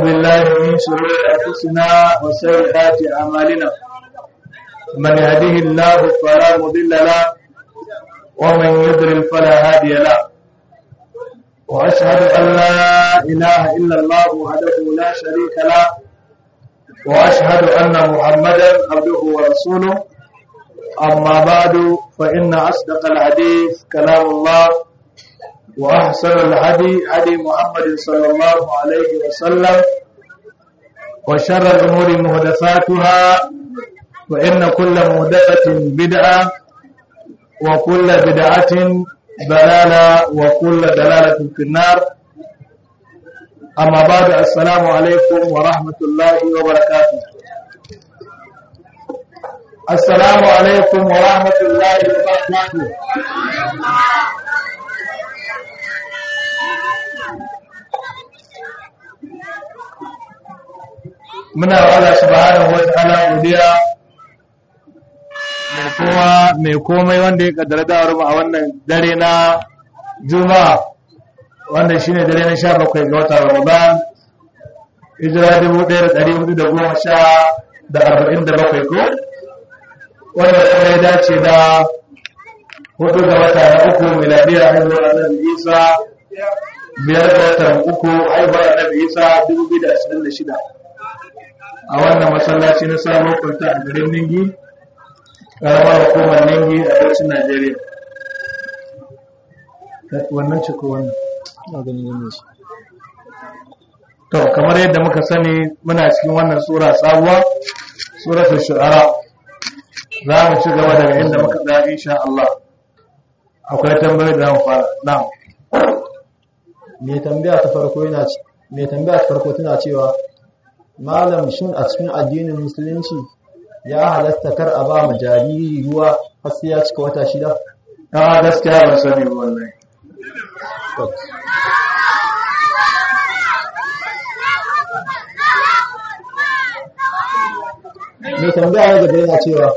بالله من شرور أنفسنا وسيئات أعمالنا من يهده الله فلا مضل له ومن يضلل فلا هادي له وأشهد أن لا إله إلا الله وحده لا شريك له وأشهد أن محمدا عبده ورسوله أما بعد فإن أصدق الحديث كلام الله وأحسن الهدي هدي محمد صلى الله عليه وسلم وشر الأمور مهدفاتها وإن كل مهدفة بدعة وكل بدعة ضلالة وكل دلالة في النار أما بعد السلام عليكم ورحمة الله وبركاته السلام عليكم ورحمة الله وبركاته muna wa Allah subhanahu wa ta'ala godiya mai kuma mai komai wanda ya kaddara dawar mu a wannan dare na juma'a wanda shine dare na 17 ga watan Ramadan hijira 1417 ko wanda kuma ya dace da hudu ga wata na uku miladiyar haihuwar annabi Isa biyar ga watan uku haihuwar annabi Isa 2026 a wannan masallaci na sabon kwanta a garin Ningi karamar hukumar Ningi a ƙarshen Najeriya wannan ce ko wannan to kamar yadda muka sani muna cikin wannan sura sabuwa suratul shu'ara za mu ci gaba daga inda muka tsaya insha Allah akwai tambayar da mu fara na'am me tambaya ta farko yana me tambaya ta farko tana cewa malam shin a cikin addinin musulunci ya halatta kar a ba mu jariri ruwa har sai ya cika wata shida a gaskiya ban sani ba wallahi me tambaya na gaba yana cewa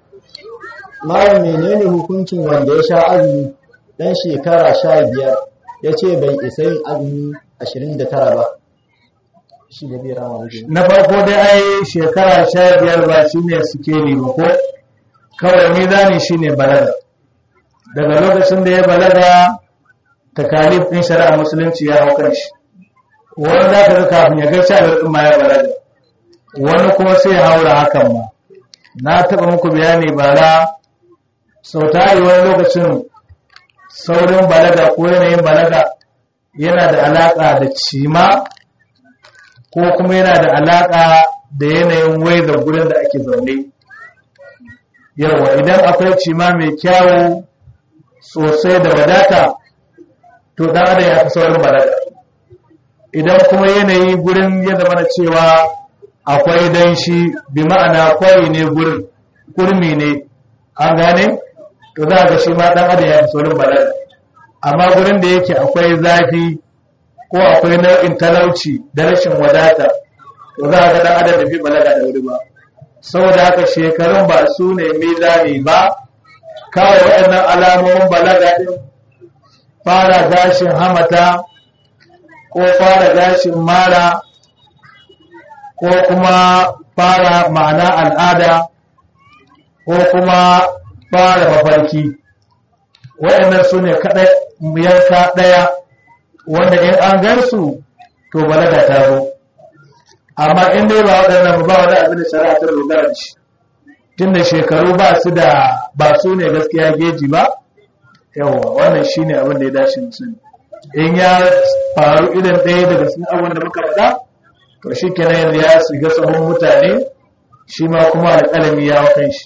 malam menene hukuncin wanda ya sha azumi dan shekara sha biyar ya ce bai isa yin azumi ashirin da tara ba shi da bai rama wuce na farko dai ai shekara sha biyar ba shi ne suke ne ba ko kawai mizani shi ne balaga daga lokacin da ya balaga takalif ɗin shari'a musulunci ya hau kan shi wani za ka ga kafin ya gaci a ɗin ma ya balaga wani kuma sai ya haura hakan ma na taɓa muku bayani bara sau tari wani lokacin saurin balaga ko yanayin balaga yana da alaƙa da cima ko kuma yana da alaƙa da yanayin waizar gurin da ake zaune yawa idan akwai cima mai kyawu sosai da wadata to dan adam ya fi saurin balaga idan kuma yanayi gurin ya zama na cewa akwai danshi bi ma'ana kwari ne gurin kurmi ne an gane to za ga shi ma dan adam ya fi saurin balaga amma gurin da yake akwai zafi ko akwai nau'in talauci da rashin wadata to za ga dan adam da fi balaga da wuri ba saboda haka shekarun ba su ne mizani ba kawai waɗannan alamomin balaga din fara gashin hamata ko fara gashin mara ko kuma fara ma'ana al'ada ko kuma fara mafarki waɗannan su ne kaɗai yanka ɗaya wanda in an gansu to balaga ta zo amma in dai ba waɗannan ba wani abin da shari'a ta dogara da shi tunda shekaru ba su da ba su ne gaskiya geji ba yawa wannan shine abin da ya dace mu sani in ya faru idan ɗaya daga cikin abin da muka faɗa to shi kenan yanzu ya shiga sahun mutane shi ma kuma alƙalami ya wakan shi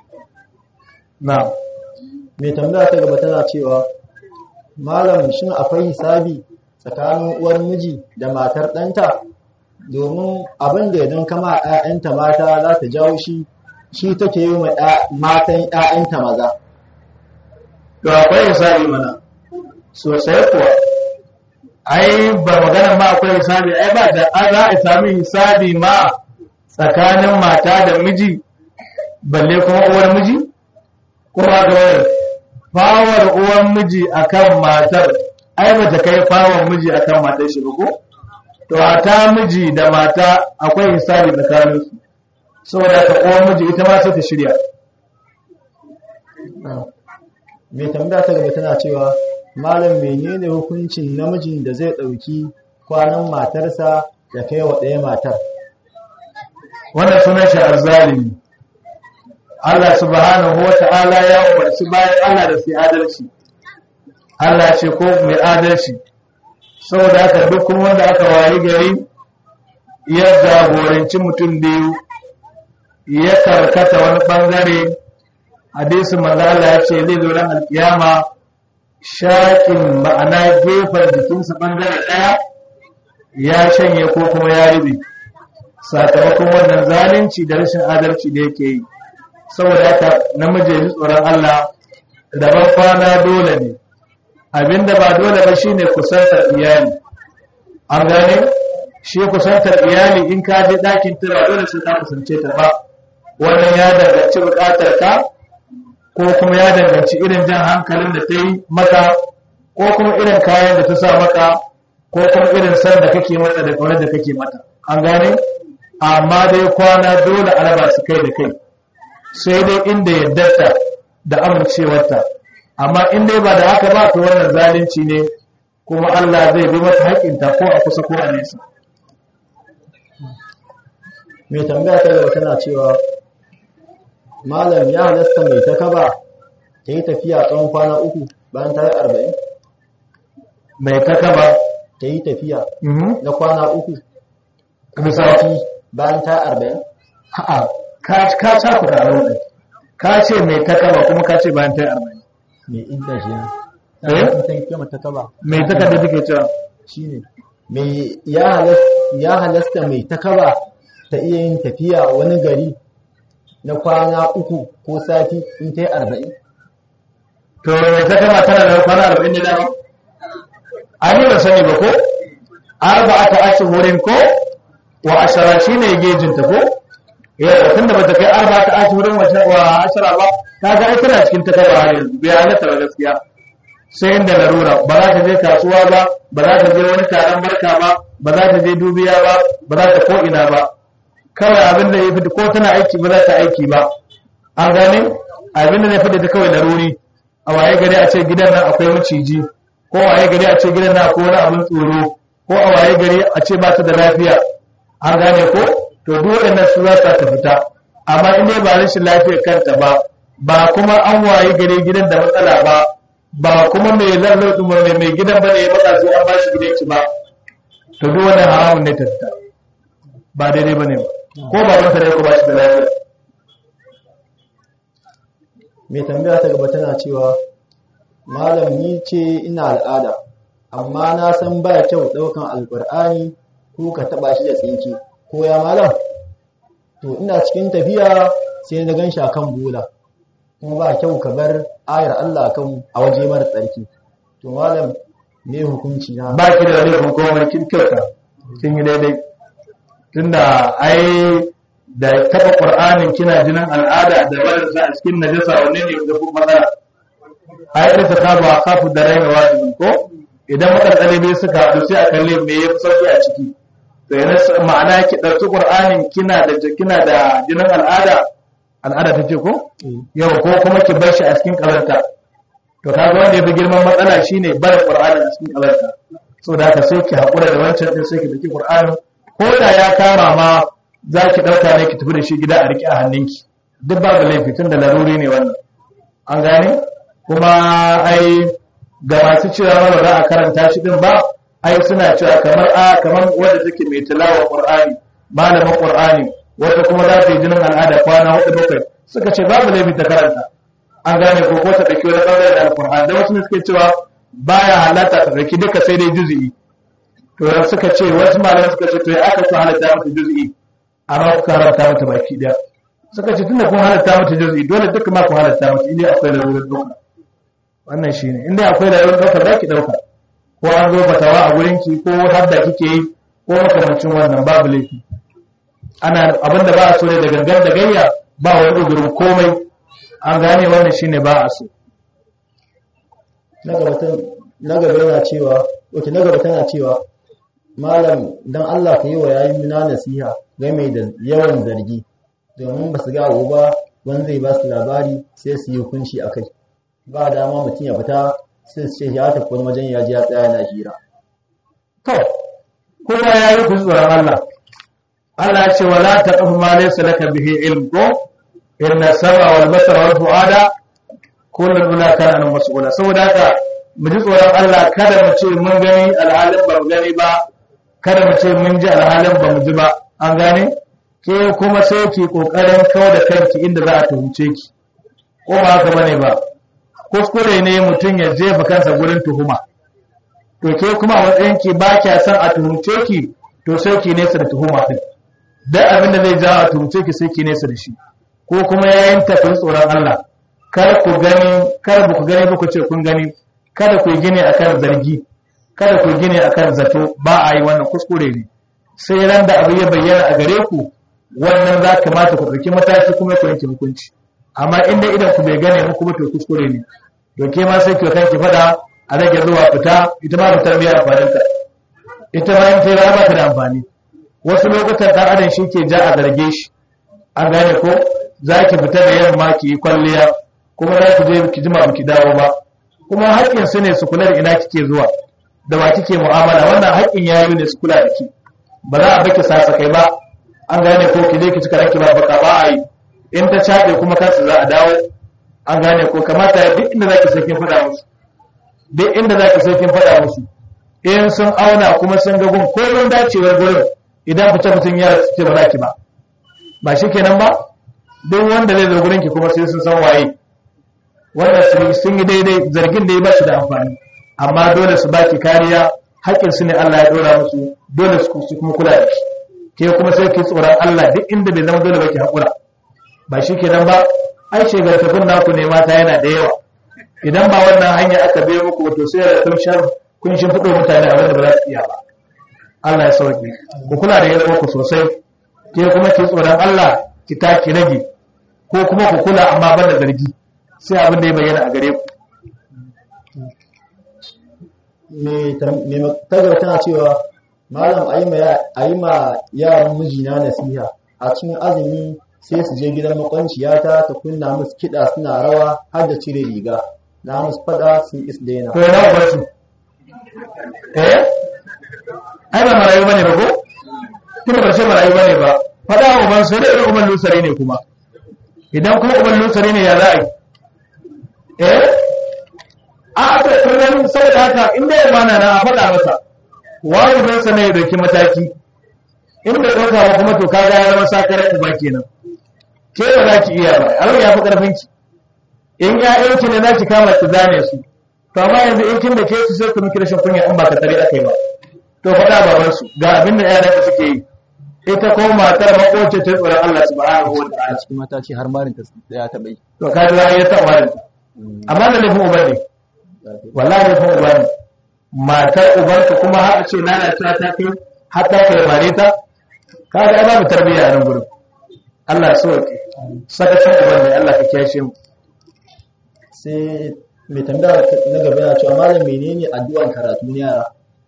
na mai tambaya ta gaba tana cewa malam shin akwai hisabi tsakanin uwar miji da matar ɗanta domin abin da idan kama ‘ya'yanta mata za ta jawo shi shi take yi wa matan ‘ya'yanta maza to akwai hisabi mana sosai kuwa ai ba magana ma akwai hisabi ai ba da an za a sami hisabi ma tsakanin mata da miji balle kuma uwar miji kuma ga wani fawar uwar miji akan matar ai ba ta kai fawar miji akan matar shi ba ko to a ta miji da mata akwai hisabi tsakaninsu saboda ka uwan miji ita ma sai ta shirya mai tambaya ta gaba tana cewa malam menene hukuncin namijin da zai ɗauki kwanan matarsa ya kai wa ɗaya matar wannan sunan shi azzalimi Allah subhanahu wa ta'ala ya umarci bayan Allah da su adalci Allah ce ko mai adalci saboda haka duk kuma wanda aka wayi gari ya jagoranci mutum biyu ya karkata wani bangare hadisin manzo Allah ya ce zai zo ran alkiyama shakin ma'ana gefen jikinsa bangare daya ya shanye ko kuma ya ribe sakamakon wannan zalunci da rashin adalci da yake yi saboda haka namiji ya ji tsoron Allah daban kwana dole ne abinda ba dole ba shine kusantar iyali an gane shi kusantar iyali in ka je ɗakin ta ba dole sai ka kusance ta ba wannan ya danganci buƙatar ka ko kuma ya danganci irin jan hankalin da ta yi maka ko kuma irin kayan da ta sa maka ko kuma irin san da kake mata da kaunar da kake mata an gane amma dai kwana dole a raba su kai da kai sai dai inda yaddarta da amincewarta amma in dai ba da haka ba to wannan zalunci ne kuma Allah zai bi mata haƙinta ko a kusa ko a nesa mai tambaya ta gaba tana cewa malam ya halasta mai ta kaba ta yi tafiya tsawon kwana uku bayan ta yi arba'in mai takaba ta yi tafiya mhm na kwana uku misali bayan ta yi arba'in a'a ka ka sa ku da rauni ka ce mai takaba kuma ka ce bayan ta yi arba'in mai inda shi ne Eh? ta yi kama ta kaba mai takarda take cewa shi ne mai ya halas- ya halasta mai ta kaba ta iya yin tafiya wani gari na kwana uku ko sati in ta yi arba'in to mai takaba tana da kwana arba'in da dama an yi ba sani ba ko arba'ata ashhurin ko wa ashara shine gejin ta ko yawa tunda bata kai arba'ata ashhurin wa wa ashara ba kaga ai tana cikin takaba har yanzu bai halatta ba gaskiya sai inda larura ba za ta je kasuwa ba ba za ta je wani taron barka ba ba za ta je dubiya ba ba za ta ko ina ba kawai abin da ya fi ko tana aiki ba za ta aiki ba an gane abin da ya fi da ta kawai laruri a waye gari a ce gidan nan akwai maciji ko a waye gari a ce gidan nan akwai wani abin tsoro ko a waye gari a ce ba ta da lafiya an gane ko to duk waɗannan su za ta fita amma in dai ba rashin lafiyar kanta ba ba kuma an waye gari gidan da matsala ba ba kuma mai lalata mai mai gidan ba ne ya matsa sai an ba shi gidan ci ba to duk wannan haramun ne ta fita ba daidai ba ne ba ko ba wata ne ko ba shi da lafiya mai tambaya ta gaba tana cewa malam ni ce ina al'ada amma na san ba kyau ɗaukan alƙur'ani ko ka taɓa shi da tsinke ko ya malam to ina cikin tafiya sai na gan shi akan bola kuma ba kyau ka bar ayar Allah kan a waje mara tsarki to malam me hukunci na ba ki da laifin komai kin kyauta kin yi daidai tunda ai da taba qur'anin kina jinin al'ada da barin sa a cikin najasa wanne ne ga kuma matsala ai da ta kaba kafu da raina wajibin ko idan matsalale bai suka haɗu sai a kalle me yafi sauki a ciki to yana ma'ana ki ɗauki qur'anin kina da kina da jinin al'ada al'ada ta ce ko yau ko kuma ki bar shi a cikin ƙazanta to kaga wanda ya fi girman matsala shine barin qur'ani a cikin ƙazanta saboda haka sai ki haƙura da wancan din sai ki daki qur'ani ko da ya kama ma za ki ɗauka ne ki tafi da shi gida a riƙe a hannunki duk babu laifi tun da laruri ne wannan an gane kuma ai ga masu cewa ma ba za a karanta shi din ba ai suna cewa kamar a kamar wanda take mai tilawa qur'ani malamin qur'ani wata kuma za ta yi jinin al'ada kwana hudu bakwai suka ce babu laifi ta karanta an gane ko ko ta dauki wani bangare da alqur'ani da wasu ne suke cewa baya halatta ta dauki duka sai dai juz'i to da suka ce wasu malamai suka ce to ya aka ku halatta mata juz'i amma ku karanta mata baki daya suka ce tunda kun halatta mata juz'i dole duka ma ku halatta mata indai akwai lalurar dauka wannan shine indai akwai lalurar dauka za ki dauka ko an zo fatawa a gurin ki ko hadda kike yi ko makamancin wannan babu laifi ana abinda ba a so ne da gangan da gayya ba wani ugurin komai an gane wannan shine ba a so na gaba ta- na gaba yana cewa wace na gaba tana cewa malam don Allah ka yi wa yayin na nasiha game da yawan zargi domin ba su ga abu ba wani zai ba su labari sai su yi hukunci a kai ba dama mutum ya fita sai su ce ya tafi wani wajen ya ji ya tsaya na hira to kuma ya yi ku tsoron Allah Allah ya ce wala taqfu ma laysa laka bihi ilm ko inna sama wal basara wal fuada kullun ula kana an mas'ula saboda haka mu ji tsoron Allah kada mu ce mun gani alhalin ba mu gani ba kada mu ce mun ji alhalin ba mu ji ba an gane ke kuma sai ki kokarin kawo da kanki inda za a tuhumce ki ko ba haka bane ba kuskure ne mutum ya jefa kansa gurin tuhuma to ke kuma a matsayin ki ba kya san a tuhumce ki to sai ki nesa da tuhuma din dan abin da zai jawo a tuhumce ki sai ki nesa da shi ko kuma yayin tafin tsoron Allah kar ku gani kar ku gani ba ku ce kun gani kada ku gine akan zargi kada ku gine akan zato ba a yi wannan kuskure ne sai ran da abu ya bayyana a gare ku wannan za kamata ku ɗauki mataki kuma ku yanke hukunci amma inda idan ku bai gane muku ba to kuskure ne to ke ma sai ki kanki fada a rage zuwa fita ita ma fitar biya amfanin ta ita ma in ta yi ba ta da amfani wasu lokutan ɗan adam shi ke ja a zarge shi an gane ko za ki fita da yamma ki yi kwalliya kuma za ki je ki jima ki dawo ba kuma haƙƙin su ne su kula da ina kike zuwa da ba kike mu'amala wannan haƙƙin yayi ne su kula da ki ba za a baki sasa kai ba an gane ko ki je ki cika ranki ba baka ba a yi in ta caɓe kuma kansu za a dawo an gane ko kamata duk inda zaki sai kin faɗa musu duk inda zaki sai kin faɗa musu in sun auna kuma sun ga gun komai dacewar gurin idan fita mutum ya ce ba za ki ba ba shi kenan ba duk wanda zai zo gurin ki kuma sai sun san waye wannan sun yi daidai zargin da ya ba shi da amfani amma dole su baki kariya haƙƙin su ne Allah ya dora musu dole su kuma kula da shi ke kuma sai ki tsoron Allah duk inda bai zama dole ba ki haƙura ba shi kenan ba ai shegartakun naku ne mata yana da yawa idan ba wannan hanya aka bai muku wato sai da kun shar kun shin fito mutane a wanda ba za su iya ba Allah ya sauke ku kula da yawa ku sosai ke kuma ki tsoron Allah ki taki rage ko kuma ku kula amma ban da zargi sai abin da ya bayyana a gare ku mai tagar tana cewa malam a yi ma yaran mijina nasiha a cikin azumi sai su je gidan makwanciyata ta kunna musu kiɗa suna rawa har da cire riga na musu fada sun is daina to yana ba su eh ai ba marayu bane ba ko kuma ba ce marayu bane ba fada wa ban so da irin uban lusari ne kuma idan kuma uban lusari ne ya za a yi eh a ta kullum saboda haka in da yamma na a faɗa masa wajibin sa ne ya dauki mataki in da ɗauka ba kuma to kaga ya zama sakarar uba kenan ke ba za ki iya ba abin ya fi ƙarfin ki in ƴaƴanki ne za ki kama ki zane su to amma yanzu in kin da ke su sai ku miki rashin kunya in ba ka tare aka yi ba to faɗa baban su ga abin da ƴaƴan suke yi ita ko matar makoce ta tsoron Allah subhanahu wa ta'ala cikin mata ce har marin ta ya taɓa yi to ka ji ya ta marin amma da laifin uba ne wallahi laifin uba ne matar ubanka kuma har a ce lalacewa ta kai har ta kai mare ta kaga ai babu tarbiyya a nan gurin Allah ya sauke sakacin uban ne Allah ka kiyashe mu sai mai tambaya na gaba yana cewa malam menene addu'an karatu na yara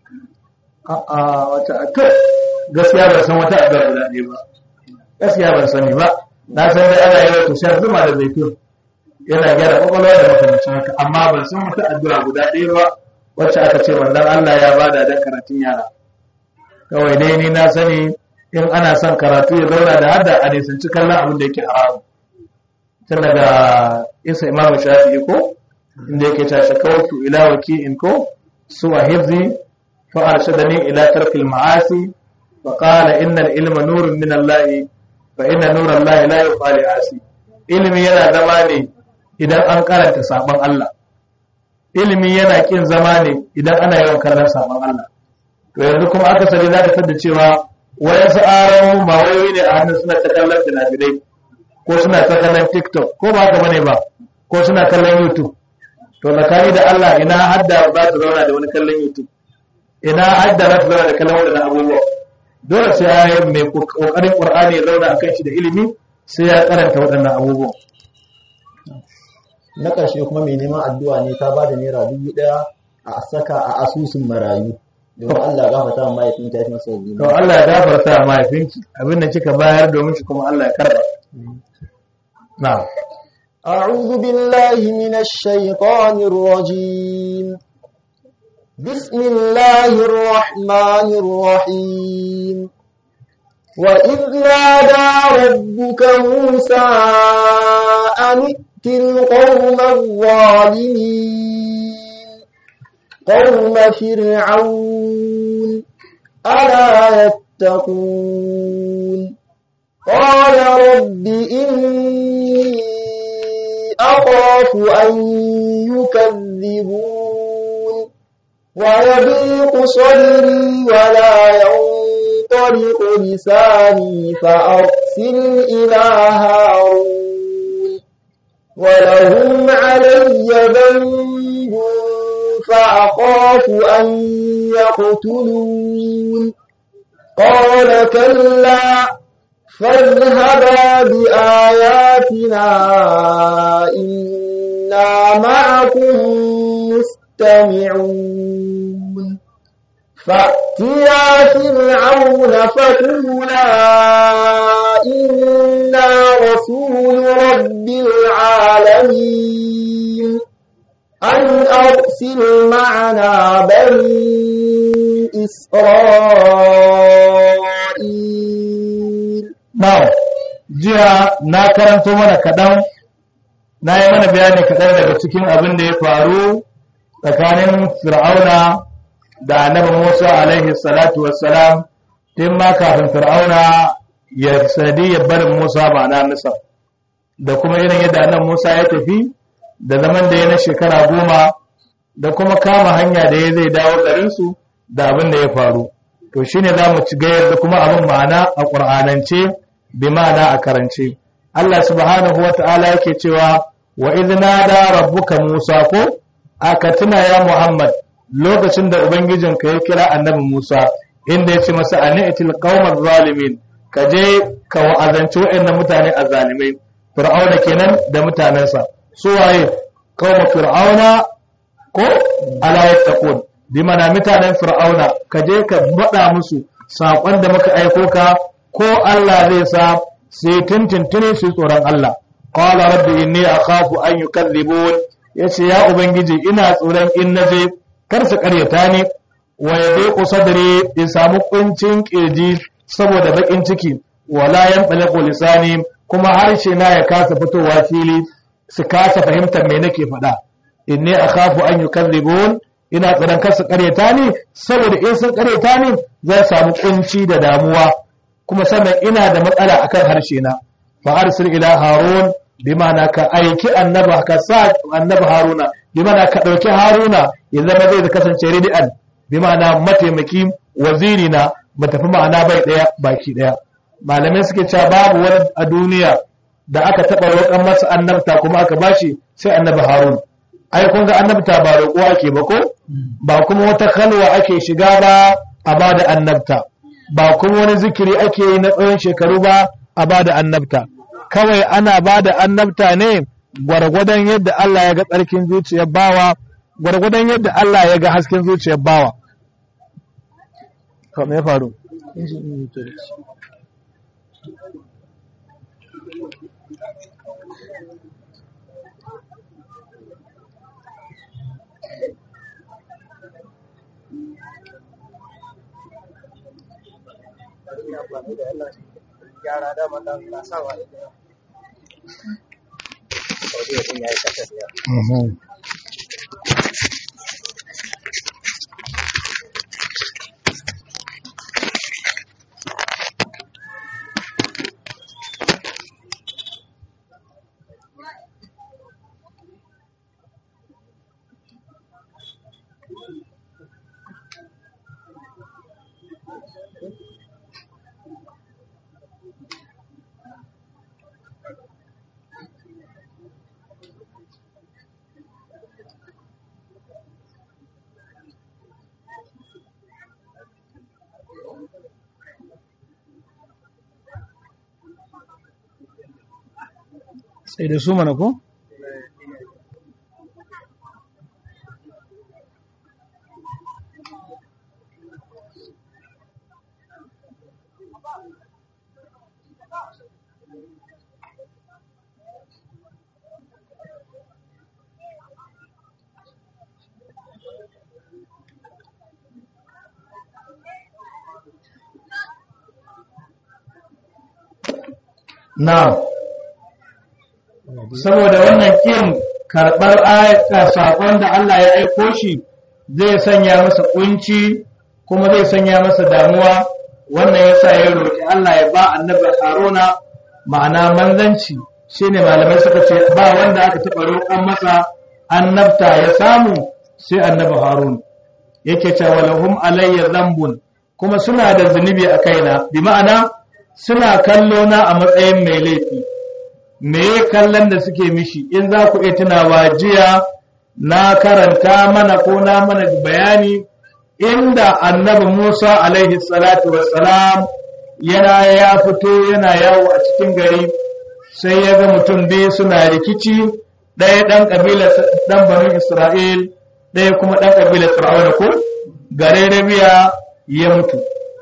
a'a wata to gaskiya ban san wata addu'a guda ɗaya ba gaskiya ban sani ba na san dai ana yawan to shan zuma da zaitun yana gyara kwakwalwa da makamancin haka amma ban san wata addu'a guda ɗaya ba wacce aka ce manzon Allah ya bada dan karatun yara kawai dai ni na sani in ana son karatu ya zauna da hada a nisanci kallon abin da yake haramu tun daga isa imamu shafi'i ko inda yake ta shakawtu ila waki'in ko suwa hifzi fa arshadani ila tarkil ma'asi fa qala innal ilma nurun min Allah fa inna nura Allah la yuqali asi ilimi yana zama ne idan an karanta sabon Allah ilimi yana kin zama ne idan ana yawan kallon sabon Allah to yanzu kuma aka sani za ka tada cewa wayansu aron ba wayoyi ne a hannun suna ta kallon finafinai ko suna ta kallon tiktok ko ba haka bane ba ko suna kallon youtube to tsakani da Allah ina hadda za ta zauna da wani kallon youtube ina hadda za ta zauna da kallon wadannan abubuwa dole sai ya yi mai kokarin qur'ani ya zauna akan shi da ilimi sai ya karanta waɗannan abubuwa na ƙarshe kuma mai neman addu'a ne ta bada naira dubu ɗaya a saka a asusun marayu domin Allah ya gafarta wa mahaifinta ya fi masa zunubi to Allah ya gafarta wa mahaifinki abin da kika bayar domin shi kuma Allah ya karba na'am أعوذ بالله من الشيطان الرجيم بسم الله الرحمن الرحيم وإذ نادى ربك موسى أن ائت القوم الظالمين قوم فرعون ألا يتقون قال رب إني أخاف أن يكذبون ويضيق صدري ولا ينطلق لساني فأرسل إلى هارون ولهم علي ذنب فأخاف أن يقتلون قال كلا فاذهبا بآياتنا إنا معكم مستمعون فأتيا فرعون فقولا إنا رسول رب العالمين أن أرسل معنا بني إسرائيل Now, jiya na karanto mana kaɗan, na yi mana bayani kaɗan daga cikin abin da ya faru tsakanin Fir'auna da annabi Musa alaihi salatu wassalam, tun ma kafin Fir'auna ya sadi ya barin Musa ba na nisa, da kuma irin yadda annabi Musa ya tafi da zaman da ya na shekara goma da kuma kama hanya da ya zai dawo garinsu da abin da ya faru. To shi ne za mu ci gayar da kuma abin ma'ana a ƙur'anance bi ma'ana a karance Allah subhanahu wa ta'ala yake cewa wa idna da rabbuka Musa ko aka tuna ya Muhammad lokacin da ubangijinka ya kira annabi Musa inda ya ce masa ani'til qaumaz zalimin ka je ka wa'azanci waɗannan mutane azzalimai fir'auna kenan da mutanensa su waye qauma fir'auna ko ala yattaqun bi mana mutanen fir'auna ka je ka faɗa musu saƙon da muka aiko ka ko Allah zai sa sai tuntuntune su tsoron Allah qala rabbi inni akhafu an yukadhibun yace ya ubangiji ina tsoron in naje kar su karyata ni wa yadhiqu sadri in samu kuncin kirji saboda bakin ciki wala yanfaliqu lisani kuma harshe na ya kasa fitowa fili su kasa fahimtar me nake faɗa inni akhafu an yukadhibun ina tsoron kar su karyata ni saboda in sun karyata ni zan samu kunci da damuwa kuma sannan ina da matsala akan harshe na fa arsil ila harun bimana ka aiki annaba ka sa annaba haruna bimana ka dauki haruna ya zama zai kasance ridian bimana mataimaki waziri na ba tafi ma'ana bai daya baki daya malamai suke cewa babu wani a duniya da aka taba roƙon masa annabta kuma aka bashi sai annabi harun ai kun ga annabta ba roƙo ake ba ko ba kuma wata kalwa ake shiga ba a bada annabta ba kuma wani zikiri ake yi na tsawon shekaru ba a ba da annabta kawai ana ba da annabta ne gwargwadon yadda Allah ya ga tsarkin zuciyar bawa gwargwadon yadda Allah ya ga hasken zuciyar bawa to me ya faru gyara dama da na sa wa da Saudi mutum ya yi kasar ya. sai da su mana ko Na'am. Saboda wannan kin karɓar ayata saƙon da Allah ya aiko shi zai sanya masa kunci kuma zai sanya masa damuwa wannan yasa ya roƙi Allah ya ba annabi Haruna ma'ana manzanci shine malamai suka ce ba wanda aka taɓa roƙon masa annabta ya samu sai annabi Harun yake cewa lahum alayya zambun kuma suna da zunubi a kaina bi ma'ana suna kallo na a matsayin mai laifi me ya kallon da suke mishi in za ku iya tunawa jiya na karanta mana ko na mana bayani inda annabi Musa alaihi salatu wassalam yana ya fito yana yawo a cikin gari sai ya ga mutum biyu suna rikici ɗaya ɗan ƙabilar ɗan banu Isra'il ɗaya kuma ɗan ƙabilar Fir'auna ko gare rabiya ya mutu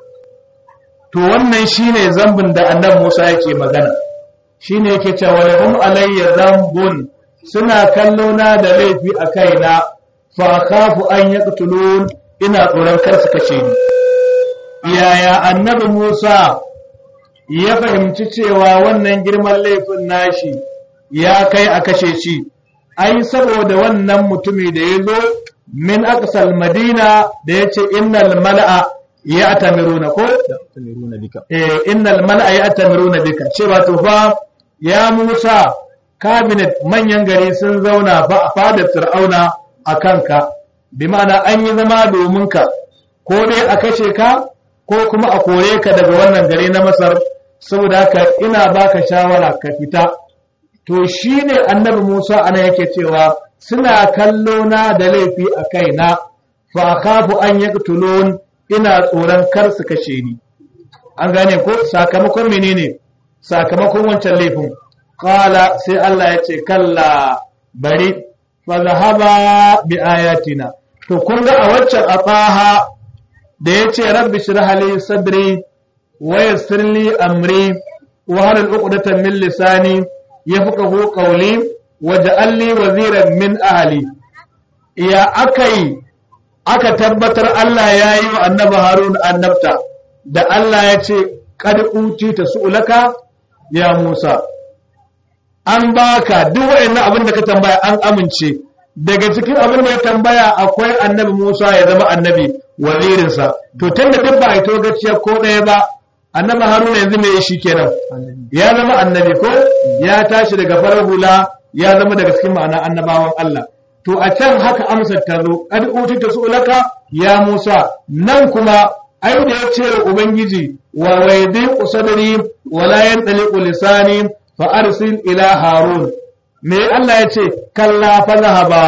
to wannan shine zambin da annabi Musa yake magana shine yake cewa lahum alayya zambun suna kallo na da laifi a kaina fa khafu an yaqtulun ina tsoron kar su kace ni yaya annabi Musa ya fahimci cewa wannan girman laifin nashi ya kai a kashe shi ai saboda wannan mutumi da ya zo min aqsal madina da yace innal mala'a ya atamiruna ko tamiruna bika eh innal mala'a ya atamiruna bika cewa to fa ya Musa cabinet manyan gari sun zauna fa a fadar Fir'auna a kanka bi ma'ana an yi zama domin ka ko dai a kashe ka ko kuma a kore ka daga wannan gari na Masar saboda haka ina baka shawara ka fita to shine annabi Musa ana yake cewa suna kallo na da laifi a kaina fa akhafu an yaqtulun ina tsoron kar su kashe ni an gane ko sakamakon menene sakamakon wancan laifin qala sai Allah ya ce kalla bari fa zahaba bi ayatina to kun ga a waccan ataha da yace rabbi shrah li sadri wa yassir li amri wa hal uqdatan min lisani yafqahu qawli waj'al li waziran min ahli ya akai aka tabbatar Allah ya yi wa annabi Harun annabta da Allah ya ce kad uti ta su'ulaka ya Musa an baka duk wayannan abin da ka tambaya an amince daga cikin abin da ya tambaya akwai annabi Musa ya zama annabi wazirinsa to tunda duk ba a to gaciya ko ɗaya ba annabi Haruna yanzu me shi kenan ya zama annabi ko ya tashi daga farar hula ya zama daga cikin ma'ana annabawan Allah to a can haka amsar ta zo kad utita su'laka ya Musa nan kuma ai da ya ce wa ubangiji wa waidi usadri wa la yantaliqu lisani fa arsil ila harun me Allah ya ce kalla fazahaba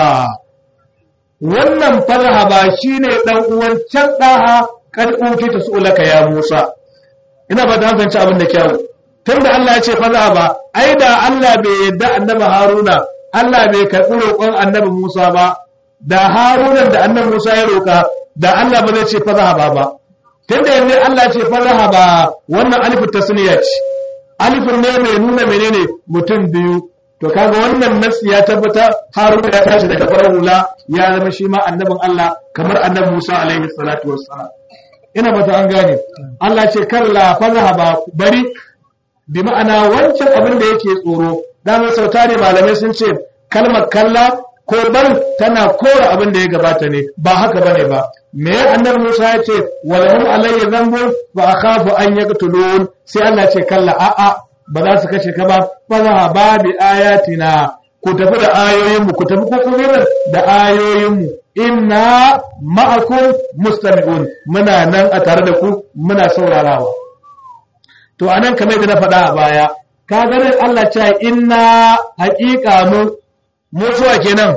wannan fazahaba shine dan uwan can daha kad utita su'laka ya Musa ina ba ta hanzanci abin da kyau tunda Allah ya ce fazahaba ai da Allah bai yadda annabi Haruna Allah bai karɓi roƙon annabi Musa ba, da harunan da annabi Musa ya roƙa, da Allah ba zai ce fazahaba ba. Tunda yanzu Allah ce fazahaba wannan alifin tasniya ce, alifin ne mai nuna menene mutum biyu. To kaga wannan nasi ya tabbata haruna ya tashi daga farar hula ya zama shi ma annabin Allah kamar annabi Musa alaihi salatu wassalam. Ina bata an gane. Allah ce kalla fazahaba bari bi ma'ana wancan abin da yake tsoro damar sauta ne malamai sun ce kalmar kalla ko bar tana kora abin da ya gabata ne ba haka bane ba me annabi Musa ya ce walahum alayya dhanbu wa akhafu an yaqtulun sai Allah ce kalla a a ba za su kashe ka ba fa ba bi ayatina ku tafi da ayoyinmu ku tafi ko kuma da ayoyinmu inna ma'akum mustami'un muna nan a tare da ku muna saurarawa to anan kamar da na faɗa a baya ka ganin Allah ce inna haƙiƙa mu musuwa kenan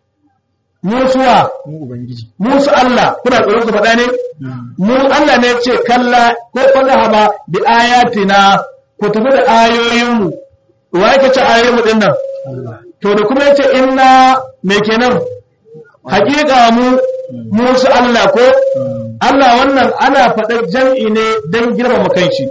musuwa mu ubangiji musu Allah kuna tsoron su faɗa ne mu Allah ne ce kalla ko fadaha ba bi ayatina ku tafi da ayoyinmu wa yake ce ayoyinmu din nan to da kuma yace inna me kenan haƙiƙa mu musu Allah ko Allah wannan ana faɗar jam'i ne don girmama kanshi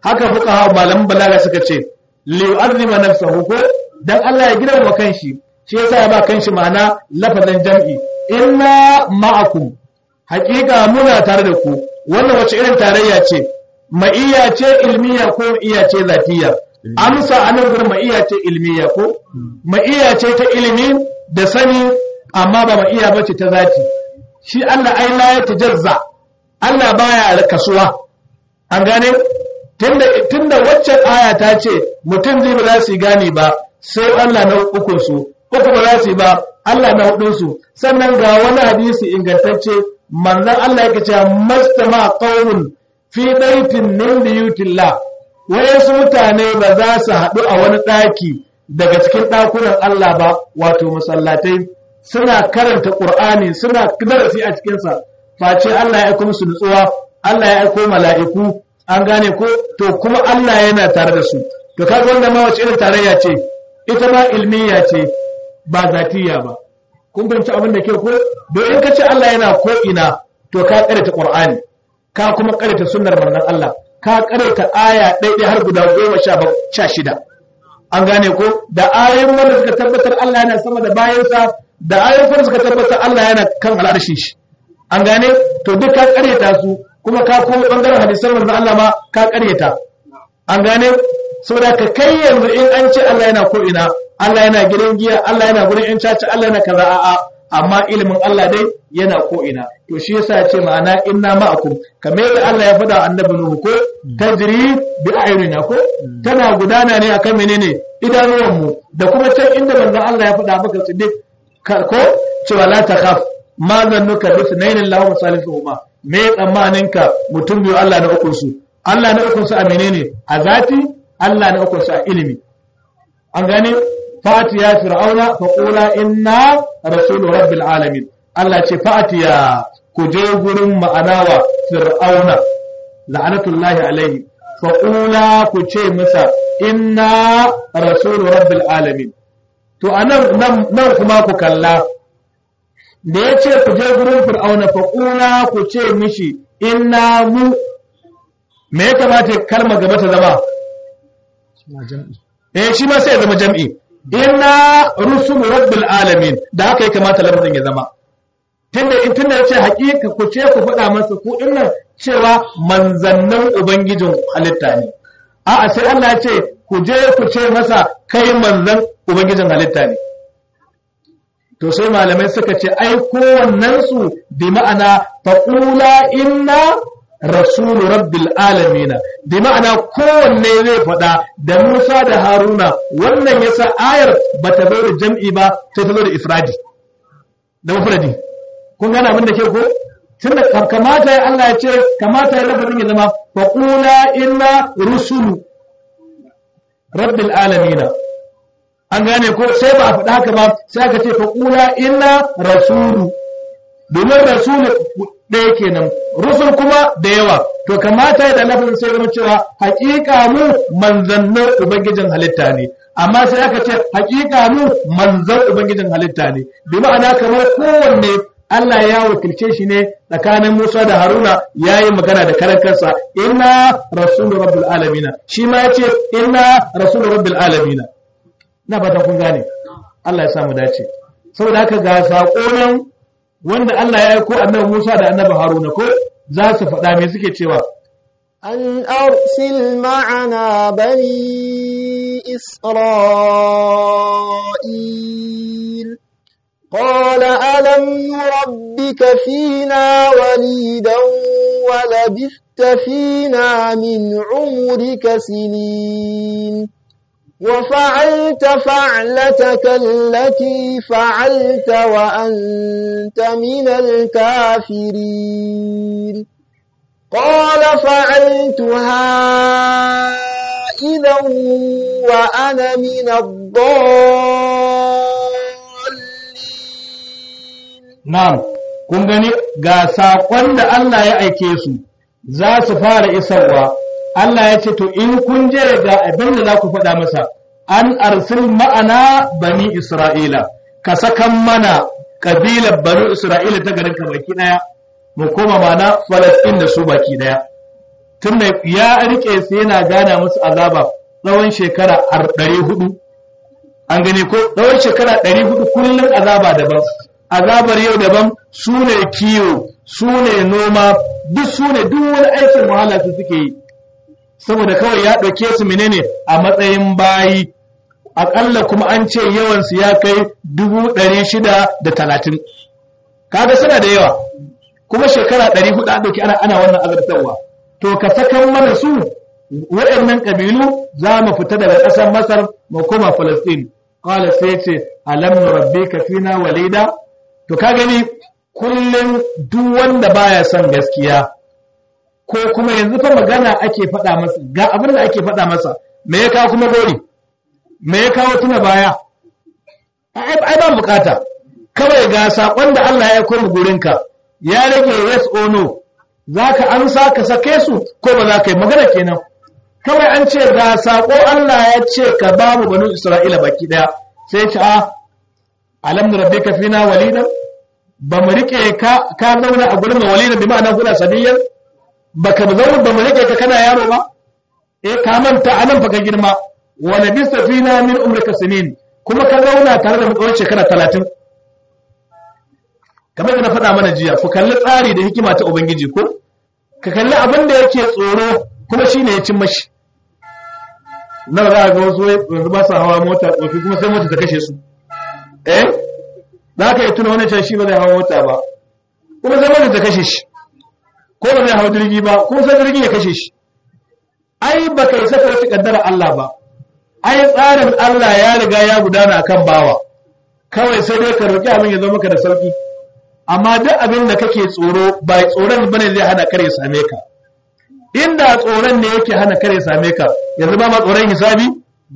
haka fuka malaman balaga suka ce li yu'azzima nafsahu ko dan Allah ya girma kanshi shi yasa ya ba kanshi ma'ana lafazin jam'i inna ma'akum haƙiƙa muna tare da ku wannan wace irin tarayya ce ma'iyya ce ilmiya ko iya ce zatiya amsa anan gurin ma'iyya ce ilmiya ko ma'iyya ce ta ilimi da sani amma ba ma'iyya bace ta zati shi Allah ai la ya tajazza Allah baya kasuwa an gane tunda tunda waccan aya ta ce mutum zai ba za su gane ba sai Allah na ukun su uku ba za su yi ba Allah na hudun su sannan ga wani hadisi ingantacce manzon Allah yake cewa mastama qaumun fi daitin min biyutillah wayansu mutane ba za su haɗu a wani ɗaki daga cikin ɗakunan Allah ba wato masallatai suna karanta Qur'ani suna darasi a cikinsa face Allah ya aiko musu nutsuwa Allah ya aiko mala'iku an gane ko to kuma Allah yana tare da su to kaga wanda ma wace irin tarayya ce ita ma ilmiya ce ba zatiya ba kun fahimci abin da ke ko don in ka ce Allah yana ko ina to ka karanta Qur'ani ka kuma karanta sunnar manzon Allah ka karanta aya ɗaya har guda goma sha shida an gane ko da ayoyin wanda suka tabbatar Allah yana sama da bayansa da ayoyin wanda suka tabbatar Allah yana kan al'arshi shi an gane to duk ka karyata su kuma ka kuma bangaren hadisan manzon Allah ma ka karyata an gane saboda ka kai yanzu in an ce Allah yana ko ina Allah yana gidan giya Allah yana gurin yan caca Allah yana kaza a'a amma ilimin Allah dai yana ko ina to shi yasa ya ce ma'ana inna ma'akum kamar yadda Allah ya faɗa annabi Nuhu ko tajri bi ayunina ko tana gudana ne akan menene idanuwan mu da kuma can inda manzon Allah ya faɗa maka siddiq ko cewa la takhaf ma zannuka bi sunayn Allahu salisuhuma me tsammanin ka mutum biyu Allah na ukun su Allah na ukun su a menene a zati Allah na ukun su a ilimi an gane fatiya fir'auna fa qula inna rasulu rabbil alamin Allah ce fatiya ku je gurin ma'anawa fir'auna la'anatullahi alaihi fa qula ku ce masa inna rasulu rabbil alamin to anan nan kuma ku kalla da ya ce ku je gurin fir'auna fa qula ku ce mishi inna mu me ya kamata kalma gaba ta zama eh shi ma sai ya zama jam'i inna rusul rabbil alamin da haka ya kamata lafazin ya zama tunda in tunda yace hakika ku ce ku faɗa masa ku dinnan cewa manzannin ubangijin halitta ne a'a sai Allah ya ce ku je ku ce masa kai manzan ubangijin halitta ne to sai malamai suka ce ai kowannen su bi ma'ana faqula inna rasulu rabbil alamina bi ma'ana kowanne zai faɗa da Musa da Haruna wannan yasa ayar bata zo da jam'i ba sai ta zo da ifradi da mufradi kun gane abin da ke ko tunda kamata ya Allah ya ce kamata ya lafazin ya zama faqula inna rusulu rabbil alamina an gane ko sai ba a faɗa haka ba sai aka ce faqula inna rasulu domin rasulu ɗaya kenan rusul kuma da yawa to kamata da lafazin sai zama cewa hakika mu manzannin ubangijin halitta ne amma sai aka ce hakika mu manzan ubangijin halitta ne bi ma'ana kamar kowanne Allah ya wakilce shi ne tsakanin Musa da Haruna ya yi magana da karan kansa inna rasulun rabbil alamina shi ma ya ce inna rasulun rabbil alamina na fatan kun gane Allah ya samu dace saboda haka ga saƙo nan wanda Allah ya aiko annabi Musa da annabi Haruna ko za su faɗa me suke cewa أن أرسل معنا بني إسرائيل قال ألم نربك فينا وليدا ولبثت فينا من عمرك سنين وفعلت فعلتك التي فعلت وأنت من الكافرين قال فعلتها إذا وأنا من الضالين na'am kun gani ga saƙon da Allah ya aike su za su fara isarwa Allah ya ce to in kun je ga abin da za ku faɗa masa an arsil ma'ana bani Isra'ila ka sakan mana kabilar bani Isra'ila ta garin ka baki ɗaya mu koma mana Falasɗin da su baki ɗaya tunda ya rike su yana gana musu azaba tsawon shekara ɗari hudu an gane ko tsawon shekara ɗari hudu kullum azaba daban azabar yau daban su ne kiwo su ne noma duk su ne duk wani aikin wahala su suke yi saboda kawai ya ɗauke su menene a matsayin bayi aƙalla kuma an ce yawansu ya kai dubu ɗari shida da talatin kaga suna da yawa kuma shekara ɗari hudu an ɗauki ana ana wannan azabtarwa to ka sakan mana su waɗannan ƙabilu za mu fita daga ƙasar masar mu koma falastin qala sai ce alam rabbika fina walida to ka gani kullum duk wanda baya son gaskiya ko kuma yanzu fa magana ake faɗa masa ga abin da ake faɗa masa me ya kawo kuma gori me ya kawo tuna baya ai ba bukata kawai ga sakon da Allah ya koma gurinka ya rage yes or no zaka amsa ka sake su ko ba za ka yi magana kenan kawai an ce ga sako Allah ya ce ka ba mu banu Isra'ila baki daya sai ya ce a alam rabbika fina walida ba mu rike ka ka zauna a gurin walida bi ma'ana kuna sadiyan baka zauna ba mu rike ka kana yaro ba eh ka manta anan fa ka girma wa labista fina min umrika sinin kuma ka zauna tare da mu tsawon shekara 30 kamar da na faɗa mana jiya ku kalli tsari da hikima ta ubangiji ko ka kalli abin da yake tsoro kuma shine ya cin mashi nawa za a ga wasu yanzu ba su hawa mota tsofi kuma sai mota ta kashe su eh za ka yi tuna wani can shi ba zai hawa mota ba kuma sai mota ta kashe shi ko ba zai hawa jirgi ba kuma sai jirgi ya kashe shi ai ba ka yi saka wata kaddara Allah ba ai tsarin Allah ya riga ya gudana kan bawa kawai sai dai ka roki abin ya zo maka da sauki amma duk abin da kake tsoro ba tsoron bane zai hana kare same ka inda tsoron ne yake hana kare same ka yanzu ba ma tsoron hisabi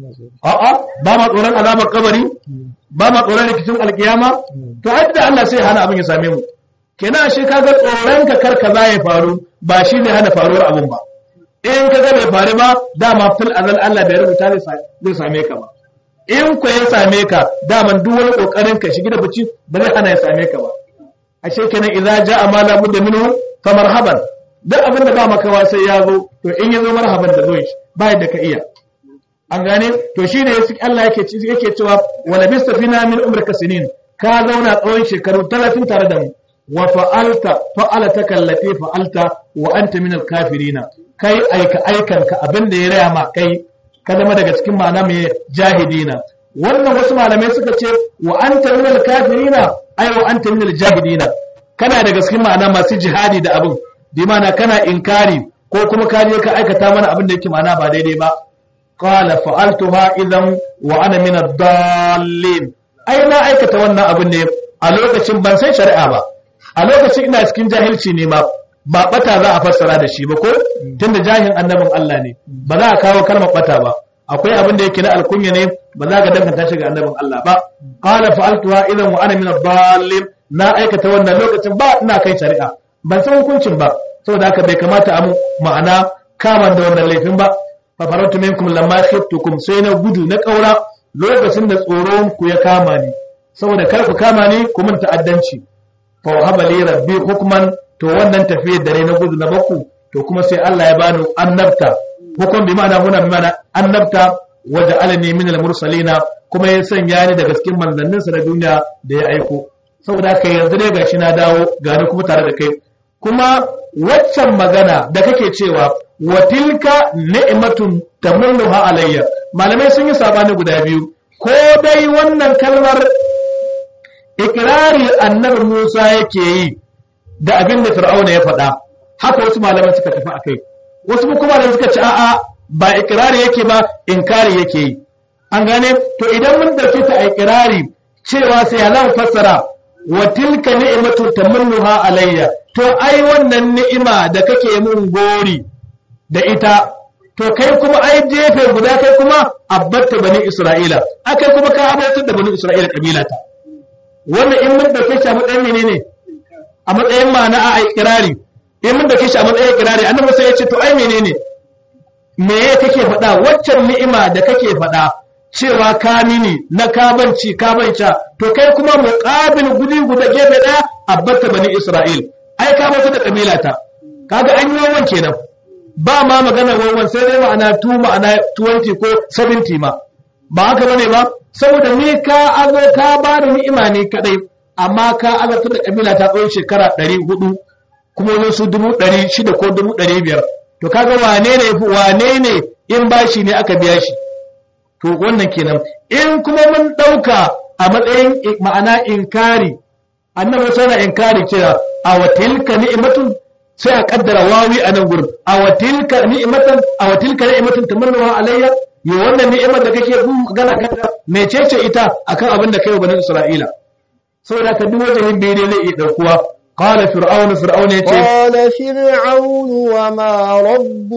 a'a ba ma tsoron azabar kabari ba ma tsoron rikicin alkiyama to ai da Allah sai hana abin ya same mu kenan shi kaga tsoron ka kar kaza ya faru ba shi ne hana faruwar abin ba in ka ga bai faru ba dama fil azal Allah bai rubuta zai same ka ba in ku ya same ka daman duk wani kokarin ka shigi da fici ba zai hana ya same ka ba ashe kenan idza jaa ma la budda minhu fa marhaban duk abin da ba makawa sai ya zo to in ya zo marhaban da zoyi ba yadda ka iya an gane to shine yake Allah yake yake cewa wala bistafina min umrika sinin ka zauna tsawon shekaru 30 tare da mu wa fa'alta fa'alata kallati fa'alta wa anta min al-kafirina kai aika aikanka abin da ya raya ma kai ka zama daga cikin ma'ana mai jahidina wannan wasu malamai suka ce wa anta min al-kafirina ay wa anta min al-jahidina kana daga cikin ma'ana masu jihadi da abin bi ma'ana kana inkari ko kuma ka je ka aikata mana abin da yake ma'ana ba daidai ba qala fa'altuha idan wa ana min ad-dallin ai na aikata wannan abin ne a lokacin ban san shari'a ba a lokacin ina cikin jahilci ne ma ba bata za a fassara da shi ba ko tunda jahil annabin Allah ne ba za a kawo kalmar bata ba akwai abin da yake na alkunya ne ba za ka danganta shi ga annabin Allah ba qala fa'altuha idan wa ana min ad-dallin na aikata wannan lokacin ba ina kai shari'a ban san hukuncin ba saboda haka bai kamata a ma'ana kama da wannan laifin ba fa faratu minkum lamma khiftukum sai na gudu na kaura lokacin da tsoron ku ya kama ni saboda kar ku kama ni ku mun ta'addanci fa wahaba li rabbi hukman to wannan tafiyar dare na gudu na baku to kuma sai Allah ya bani annabta hukum bi ma'ana huna bi ma'ana annabta wa ja'alani min al-mursalina kuma ya sanya ni daga cikin manzannin sa na duniya da ya aiko saboda haka yanzu dai gashi na dawo gani kuma tare da kai kuma waccan magana da kake cewa wa tilka ni'matun tamunnuha alayya malamai sun yi sabani guda biyu ko dai wannan kalmar ikirari annabi Musa yake yi da abin da Fir'auna ya faɗa haka wasu malaman suka tafi akai wasu kuma da suka ci a'a ba ikirari yake ba inkari yake yi an gane to idan mun dauke ta ikirari cewa sai Allah fassara wa tilka ni'matu tamannuha alayya to ai wannan ni'ima da kake mun gori da ita to kai kuma ai jefe guda kai kuma abbatta bani Isra'ila akai kuma ka abartar da bani Isra'ila kabila ta wannan in mun dauke shi a matsayin menene a matsayin ma'ana a ikirari in mun dauke shi a matsayin ikirari annabi sai ya ce to ai menene me ya kake faɗa waccan ni'ima da kake faɗa cewa ka mini na kabanci kabanca to kai kuma muqabil gudi guda gefe daya abbata bani isra'il ai ka mutu da kabila ta kaga an yi wannan kenan ba ma magana wawan sai dai ma'ana 2 ma'ana 20 ko 70 ma ba haka bane ba saboda ni ka azo ka ba da ni'ima ne kadai amma ka azabtar da kabila ta tsawon shekara 400 kuma wani su 600 ko 500 to kaga wane ne wane ne in bashi ne aka biya shi to wannan kenan in kuma mun dauka a matsayin ma'ana inkari annabi sai na inkari cewa a watilka ni'matun sai a kaddara wawi a nan gurin a watilka ni'matan a watilka ni'matun tamannaha alayya yo wannan ni'imar da kake gana kanta mecece ita akan abin da kai wa bani isra'ila saboda ka duk wajen bai ne zai iya daukuwa qala fir'aunu fir'aunu yace قال فرعون وما رب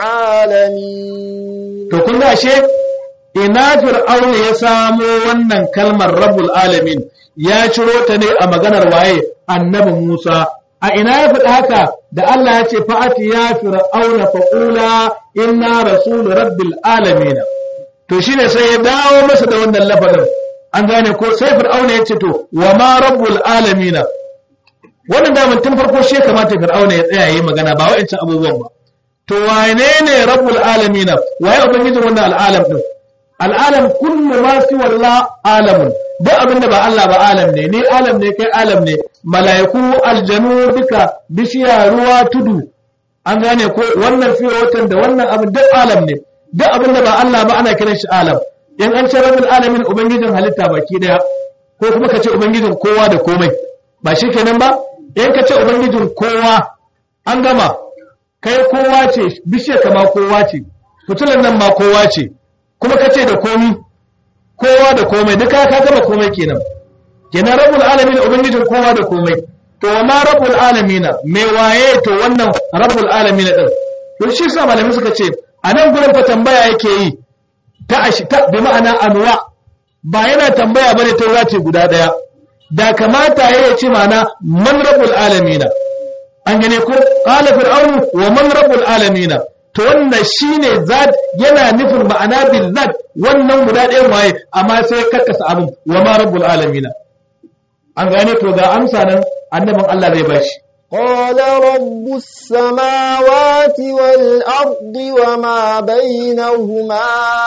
العالمين to kun ga ashe ina fir'aunu ya samo wannan kalmar rabbul alamin ya ciro ta ne a maganar waye annabi Musa a ina ya faɗa haka da Allah ya ce fa'ati ya fir'auna faqula inna rasul rabbil alamin to shine sai ya dawo masa da wannan lafazin an gane ko sai fir'auna ya ce to wa ma rabbul alamin wannan da tun farko shi ya kamata fir'auna ya tsaya yayi magana ba wa'ancan abubuwan ba to wane ne rabbul alamin waye ubangijin wannan al'alam din al'alam kullu ma fi walla alamun duk abinda ba Allah ba alam ne ni alam ne kai alam ne mala'iku aljanu duka bishiya ruwa tudu an gane ko wannan fiye watan da wannan abin duk alam ne duk abinda ba Allah ba ana kiran shi alam in an ce rabbul alamin ubangijin halitta baki daya ko kuma ka ce ubangijin kowa da komai ba shi kenan ba in ka ce ubangijin kowa an gama kai kowa ce bishiya kama kowa ce fitilan nan ma kowa ce kuma ka ce da komi kowa da komai duka ka gama komai kenan kenan rabbul alamin ubangijin kowa da komai to ma rabbul alamin me waye to wannan rabbul alamin din to shi sa malamai suka ce a nan gurin fa tambaya yake yi ta ashi ta bi ma'ana anwa ba yana tambaya bane ta wace guda daya da kamata ya ce ma'ana man rabbul alamin an gane ko qala fir'aunu wa man rabbul alamin to wannan shine zat yana nufin ma'ana bil zat wannan guda ɗayan waye amma sai karkasa abin wa ma rabbul alamin an gane to ga amsa nan annabin Allah zai bashi قال رب السماوات والأرض وما بينهما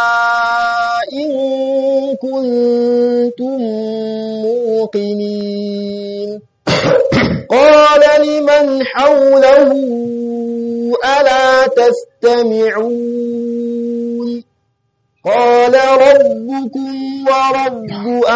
إن كنتم موقنين قال لمن حوله ألا تستمعون قال ربكم ورب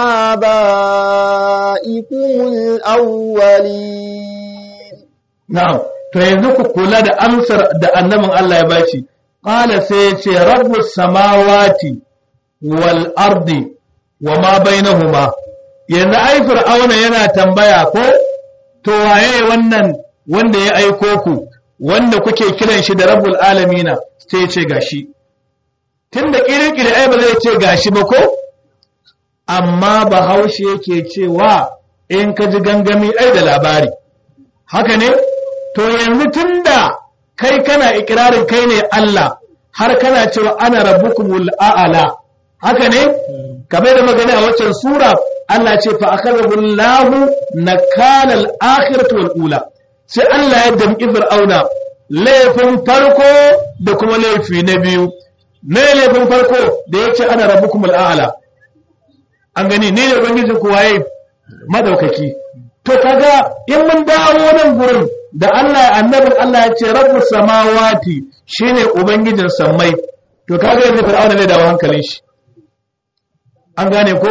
آبائكم الأولين na'am to yanzu ku kula da amsar da annabin Allah ya bashi qala sai ya ce rabbus samawati wal ardi wa ma bainahuma yanzu ai fir'auna yana tambaya ko to waye wannan wanda ya aiko ku wanda kuke kiran shi da rabbul alamina sai ya ce gashi tunda kirkire ai ba zai ce gashi ba ko amma bahaushe yake cewa in ka ji gangami ai da labari haka ne to yanzu tunda kai kana ikirarin kai ne Allah har kana cewa ana rabbukumul a'ala haka ne kamar da magana a waccan sura Allah ce fa akhadahu Allahu nakala al-akhirati wal ula sai Allah ya damƙi fir'auna laifin farko da kuma laifi na biyu ne laifin farko da yace ana rabbukumul a'ala an gani ne ne ubangijin ku waye madaukaki to kaga in mun dawo nan gurin da Allah annabin Allah ya ce rabbus samawati shine ubangijin sammai to kaga yanzu fir'auna zai dawo hankalin shi an gane ko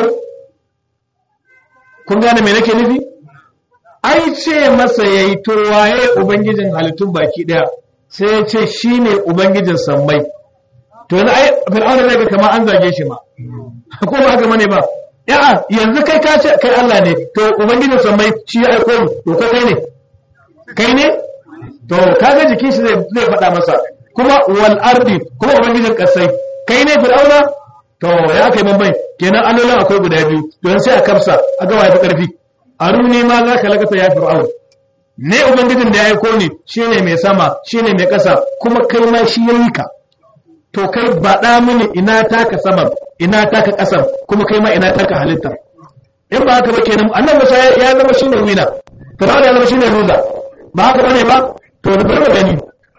kun gane me nake nufi ai ce masa yayi to waye ubangijin halittun baki daya sai ya ce shine ubangijin sammai to yanzu ai fir'auna zai ga kamar an zage shi ma ko ba haka bane ba ya'a yanzu kai ka ce kai Allah ne to ubangijin sammai shi ya aiko mu to kai ne kai ne to kaga jikin shi zai zai faɗa masa kuma wal ardi kuma ubangijin kasai kai ne fir'auna to ya kai mambai kenan allolin akwai guda biyu to sai a kamsa a ga waye karfi aruni ma za ka lakata ya fir'aun ne ubangijin da ya aiko ne shine mai sama shine mai ƙasa kuma kai ma shi yayi ka to kai baɗa mini ina taka saman ina taka ƙasan kuma kai ma ina taka halittar in ba haka ba kenan annabi Musa ya zama shine wina fir'aun ya zama shine loser ba haka bane ba to da bari gani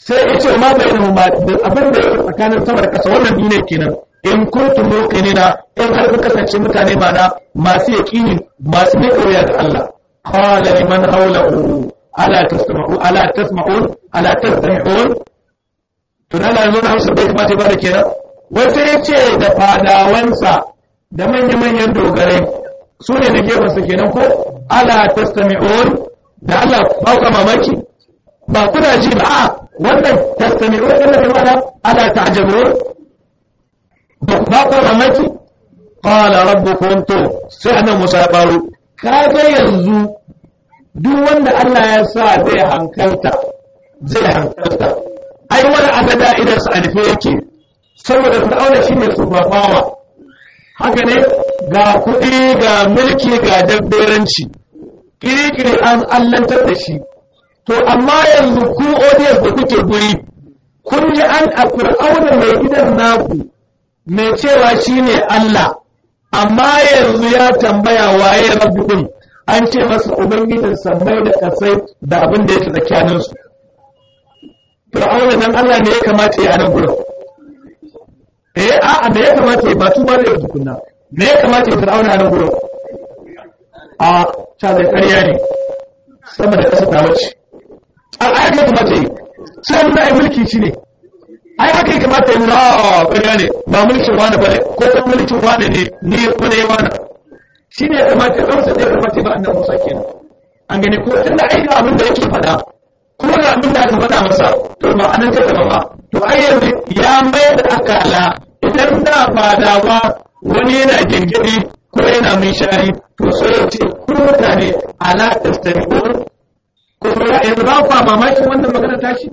sai ya ce ma bai ma da abin da yake tsakanin sama da ƙasa wannan duniya kenan in kuntum muqinina in har kun kasance mutane mana masu yaqini masu ne koya ga Allah qala liman hawlahu ala tasma'u ala tasma'un ala tasma'un to nan yanzu na Hausa bai kamata ba da kenan wata yace da fadawansa da manya-manyan dogarai su ne da gefensa kenan ko ala tasma'un da Allah ba ku mamaki ba kuna ji ba a wannan tasma'un din da mana ala ta'jabun ba ku mamaki qala rabbukum to sai annabi Musa ya baro kaga yanzu duk wanda Allah ya sa zai hankalta zai hankalta ai wani abada idan sa alfe yake saboda fir'auna shine sufafawa haka ne ga kuɗi ga mulki ga dabberanci kiri-kiri an allantar da shi to amma yanzu ku audience da kuke guri kun ji an a fir'auna mai gidan naku mai cewa shine Allah amma yanzu ya tambaya waye rabbukun an ce masa ubangijin sammai da kasai da abin da yake tsakanin su fir'auna nan Allah ne ya kamata ya nan gurin eh a'a da ya kamata ya ba tu ba da tukunna me ya kamata ya fir'auna nan gurin a ta da ƙarya ne sama da ƙasa ta wuce a ai ya kamata yi sai mun ai mulki shi ne ai haka ya kamata yi na ƙarya ne ba mulkin wani bane ko kuma mulkin wani ne ni ko ne wani shi ne ya kamata ya ɗausa ne ya kamata ya ba annabi Musa kenan an gani ko tunda ai ga abin da yake faɗa kuma ga abin da aka faɗa masa to ba anan ta gaba ba to ai yanzu ya mai da akala idan da ba da ba wani yana gingiri ko yana mai shari to sai ya ce ku mutane ala tastami'un ko kuma yanzu ba ku mamakin wannan magana tashi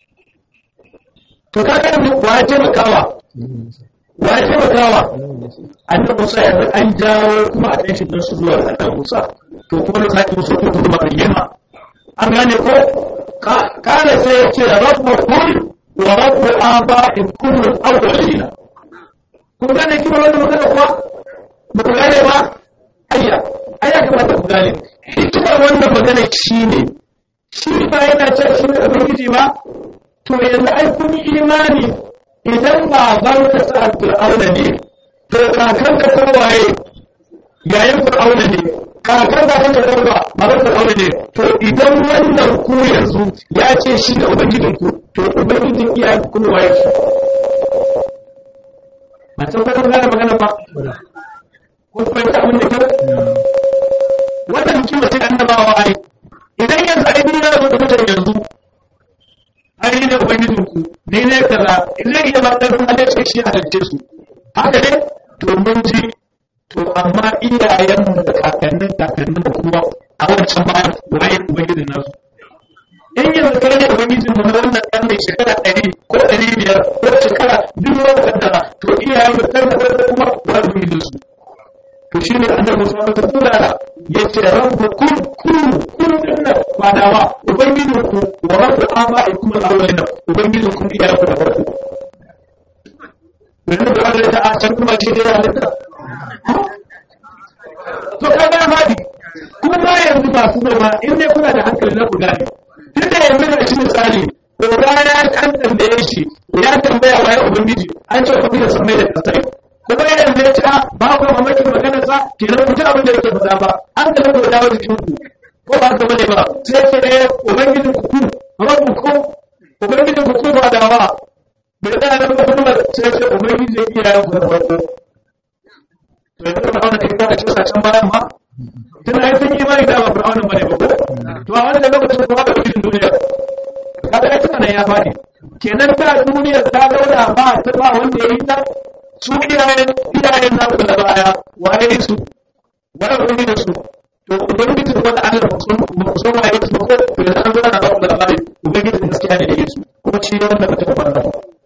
to kaga yanzu wa ya taimakawa wa ya taimakawa annabi Musa yanzu an jawo kuma a ɗan shi don su zuwa ga annabi Musa to kuma lokacin Musa ko kuma bayyana an gane ko kana sai ya ce rabbu kun wa rabbu aba'in kullun awwalina kun gane kima wannan magana kuwa ba ku gane ba ayya ayya kamata ku gane hikimar wannan magana shine shi ba yana can shi ne ubangiji ba to yanzu ai kun yi imani idan baban ka sa fir'auna ne to kakan ka kowaye yayin fir'auna ne kakan da kan da ba baban fir'auna ne to idan wannan ku yanzu ya ce shi da ubangijin ku to ubangijin iyayen ku kuma waye shi ba san ka gane magana ba ko kuma ta abin da kyau wannan hikima ce annabawa ai idan yanzu ai ni na da mutane yanzu ai ne ubangijin ku ne ne kaza idan iya ba dan Allah ce shi a dace su haka ne to mun ji to amma iyayen mu da kakannin kakannin da kuma a wancan bayan waye ubangijin nasu in yanzu kai ne ubangijin mu na wannan dan mai shekara ɗari ko ɗari biyar ko shekara duk wani kaddara to iyayen mu kan da kuma wa ubangijin su to shi ne annabi Musa ta tura ya ce rabbu kun kun kun dinna fadawa ubangijin ku wa rabbu aba'ikum al-awwalina ubangijin ku iyayen ku da farko yanzu da Allah ta a can kuma shi da halitta to kaga fadi kuma yanzu ba su ba in dai kuna da hankali na ku gane tun da yanzu da shi misali ko rana an tambaye shi ya tambaya wa ya ubangiji an ce kuma da samai da kasai kuma yanzu ya ce a ba ku mamaki maganar sa kenan ku ji abin da yake faɗa ba an da ku dawo jikin ku ko ba ka bane ba sai ce ne ubangijin ku ku rabbu ku ubangijin ku ku ba da ba bai da nan ba kuma sai ce ubangijin iyayen ku da farko to yanzu ba wannan kai ka ce sa can bayan ma tun ai sun yi mai da ba fir'aunin bane ba ko to a wannan lokacin kuma da cikin duniya kaga ai tunan ya fadi kenan da duniya ta zauna ba ta ba wanda ya yi ta su iyayen iyayen na da baya waye su waye wani da su to ubangiji da wanda Allah ba su san waye su ko to da an zana ba da labari ubangiji gaskiya ne da yesu kuma shi wanda ba ta fara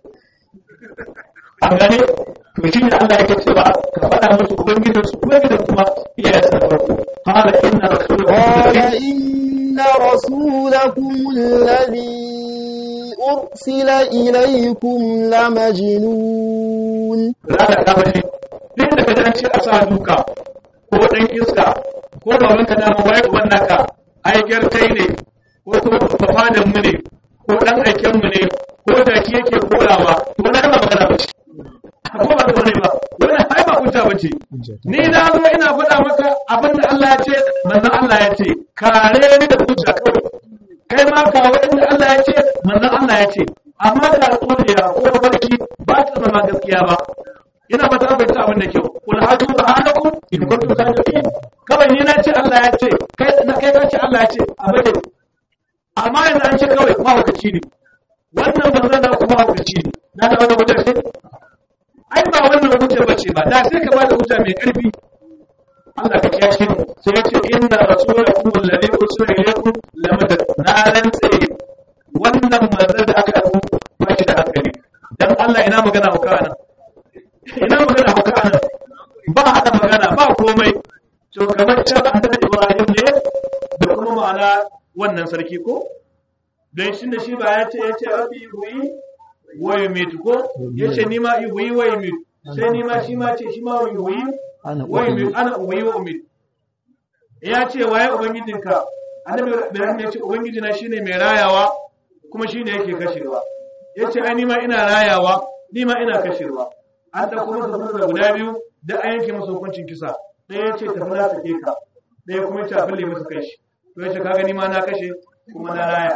an gane to shi ne Allah yake cewa ka faɗa musu ubangiji su ubangiji kuma iyayen sa farko qala inna قال إن رسولكم الذي أرسل إليكم لمجنون rana ta bace duk da ka dace a sa duka ko dan iska ko da wanka da mai wannan ka ai kai ne ko kuma fafadan mu ne ko dan aiken mu ne ko jaki yake korawa to na ba magana ba ce ko ba ta bane ba wannan ai ba hujja bace ni na zo ina faɗa maka abin da Allah ya ce manzon Allah ya ce kare ni da hujja kawai kai ma ka wanda Allah ya ce manzon Allah ya ce amma da alƙawariya ko barki ba ta zama gaskiya ba ina ba ta fahimta abin da kyau kul hadu burhanakum in kuntum sadiqin kawai ni na ce Allah ya ce kai na kai ka ce Allah ya ce abin da amma yanzu an ce kawai mahaukaci ne wannan banzan da kuma mahaukaci ne na da wani hujja ce ai ba wannan hujja bace ba da sai ka ba da hujja mai karfi Allah ka kiyashe mu sai ya ce inna rasulakum alladhi ursila ilaykum lamad nalan tsaye wannan manzon da aka aiko ba shi da hankali dan Allah ina magana hauka nan ina magana hauka nan ba hada magana ba komai to kamar can annabi Ibrahim ne da kuma ma'ana wannan sarki ko don shi da shi ba ya ce ya ce rabbi huyi wa yumitu ko ya ce ni ma huyi wa yumitu sai ni ma shi ma ce shi ma huyi ana wa yumitu ana huyi wa umitu ya ce waye ubangijinka annabi Ibrahim ya ce ubangijina shine mai rayawa kuma shine yake kashewa ya ce ai ni ma ina rayawa ni ma ina kashewa an ɗauko masa sunan guda biyu da an yanke masa hukuncin kisa ɗaya ya ce tafi na sake ka ɗaya kuma ya ce a fille masa kai shi to ya ce kaga ni ma na kashe kuma na raya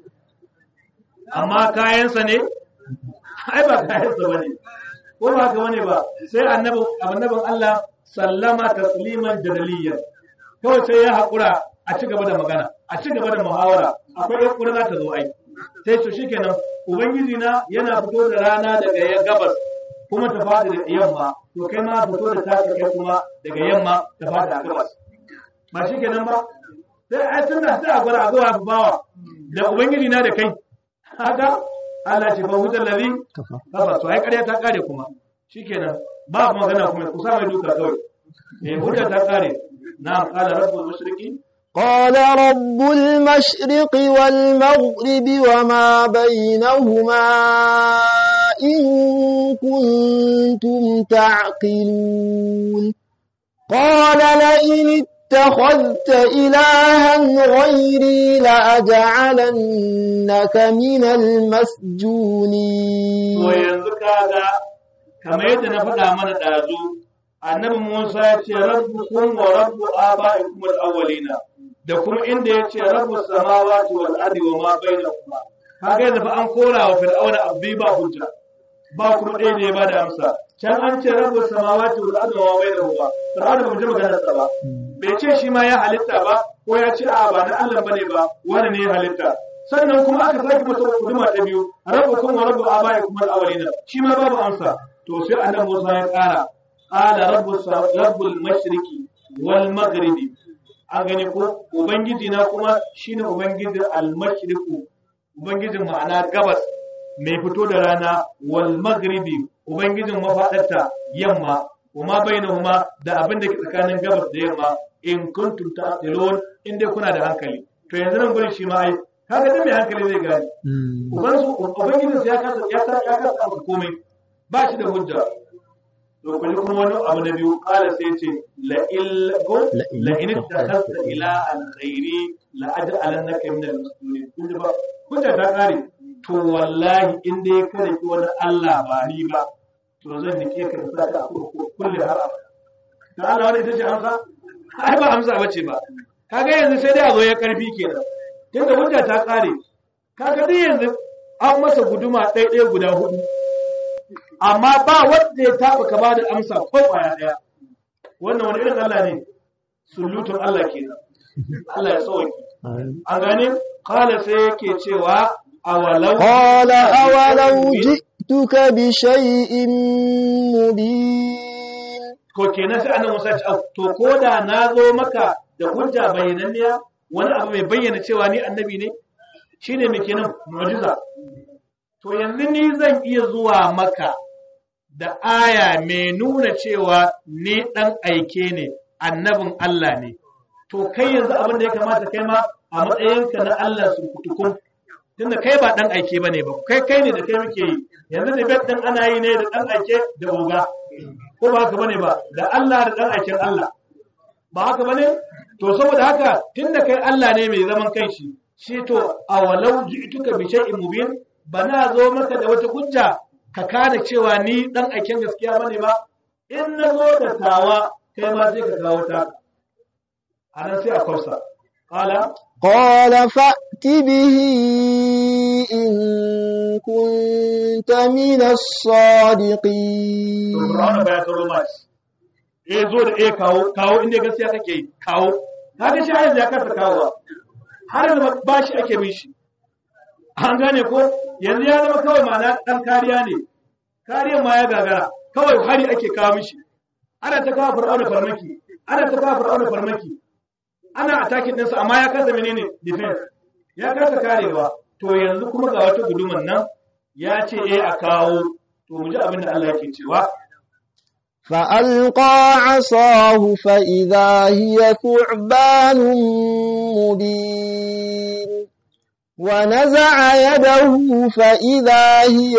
amma kayansa ne ai ba kayansa bane ko ba haka bane ba sai annabi annabin Allah sallama tasliman jadaliyan kawai sai ya haƙura a ci gaba da magana a ci gaba da muhawara akwai yan ƙura za ta zo ai sai to shikenan ubangiji na yana fito da rana daga ya gabas kuma ta fada da yamma to kai ma fito da taka kai kuma daga yamma ta fada a gabas ba shikenan ba sai ai tunda sai a gwada a zuwa bawa da ubangiji na da kai haka Allah ce fa hujjar ladhi kafa kafa to ai ƙarya ta kare kuma shikenan ba magana kuma kusa mai duka kawai eh hujja ta kare na qala rabbul mushrikin قال رب المشرق والمغرب وما بينهما إن كنتم تعقلون قال لئن اتخذت إلها غيري لأجعلنك من المسجونين to yanzu kaga kamar yadda na faɗa mana ɗazu annabi Musa ya ce rabbukum wa rabbu aba'ikum al-awwalina da kuma inda ya ce rabbu samawati wal ardi wa ma bainahuma kaga yanzu fa an kora wa fir'auna abbi ba hujja ba kuma ɗaya ne ya bada amsa can an ce rabbu samawati wal ardi wa ma bainahuma fir'auna ba mu ji maganar sa ba bai ce shi ma ya halitta ba ko ya ce a ba na Allah bane ba wani ne ya halitta sannan kuma aka sake masa huduma ta biyu rabbukum wa rabbu abaikum al-awwalina shi ma babu amsa to sai annabi Musa ya ƙara qala rabbus rabbul mashriqi wal maghribi an gani ko ubangiji na kuma shine ubangijin al-mashriqu ubangijin ma'ana gabas mai fito da rana wal maghribi ubangijin mafadarta yamma kuma bainahuma da abin da ke tsakanin gabas da yamma in kuntum ta'qilun in dai kuna da hankali to yanzu nan gurin shi ma ai kaga dai mai hankali zai gane uban su ubangijin su ya kasa ya kasa ya kasa amsa komai ba shi da hujja to kulli kuma wani abu na biyu kala sai ce la il go la in takhasta ila al khairi la aj'alannaka min al muslimin kun ji ba hujja ta kare to wallahi in dai kada ki wani Allah ba ni ba to zan nike ka da saka a kulli har abada to Allah wani ita ce amsa ai ba amsa bace ba kaga yanzu sai dai a zo ya karfi kenan tunda hujja ta kare kaga dai yanzu an masa guduma ɗaya guda hudu amma ba wanda ya taba ka bada amsa ko kwaya ɗaya wannan wani irin Allah ne sulutun Allah kenan Allah ya sauki an gane kala sai yake cewa awalau قال أولو جئتك بشيء مبين ko kenan sai annabi Musa ya ce "Au, to ko da na zo maka da hujja bayyananniya wani abu mai bayyana cewa ni annabi ne shine mai kenan mu'jiza to yanzu ni zan iya zuwa maka da aya mai nuna cewa ni dan aike ne annabin Allah ne to kai yanzu abin da ya kamata kai ma a matsayinka na Allah su kutukun tunda kai ba dan aike bane ba kai kai ne da kai muke yi yanzu da bet din ana yi ne da dan aike da oga ko ba haka bane ba da Allah da dan aikin Allah ba haka bane to saboda haka tunda kai Allah ne mai zaman kanshi shi to awalau ji'tuka bi shay'in mubin bana zo maka da wata hujja ka kada cewa ni dan aiken gaskiya bane ba in na zo da tawa kai ma sai ka kawo ta anan sai a kwafsa qala قال فأت به إن كنت من الصادقين Fir'auna ba ya taro ma shi. Eh zo da eh kawo kawo inda gaskiya kake yi kawo. Kaga shi yanzu ya kasa kawo. Har yanzu ba shi ake bin shi. An gane ko yanzu ya zama kawai ma'ana dan kariya ne. Kariyar ma ya gagara. Kawai hari ake kawo mishi. Ana ta kawo Fir'auna farmaki. Ana ta kawo Fir'auna farmaki. Ana attacking ɗinsa amma ya kasa menene defense. Ya kasa karewa. To yanzu kuma ga wata guduman nan ya ce eh a kawo to mu ji abin da Allah yake cewa فألقى عصاه فإذا هي ثعبان مبين ونزع يده فإذا هي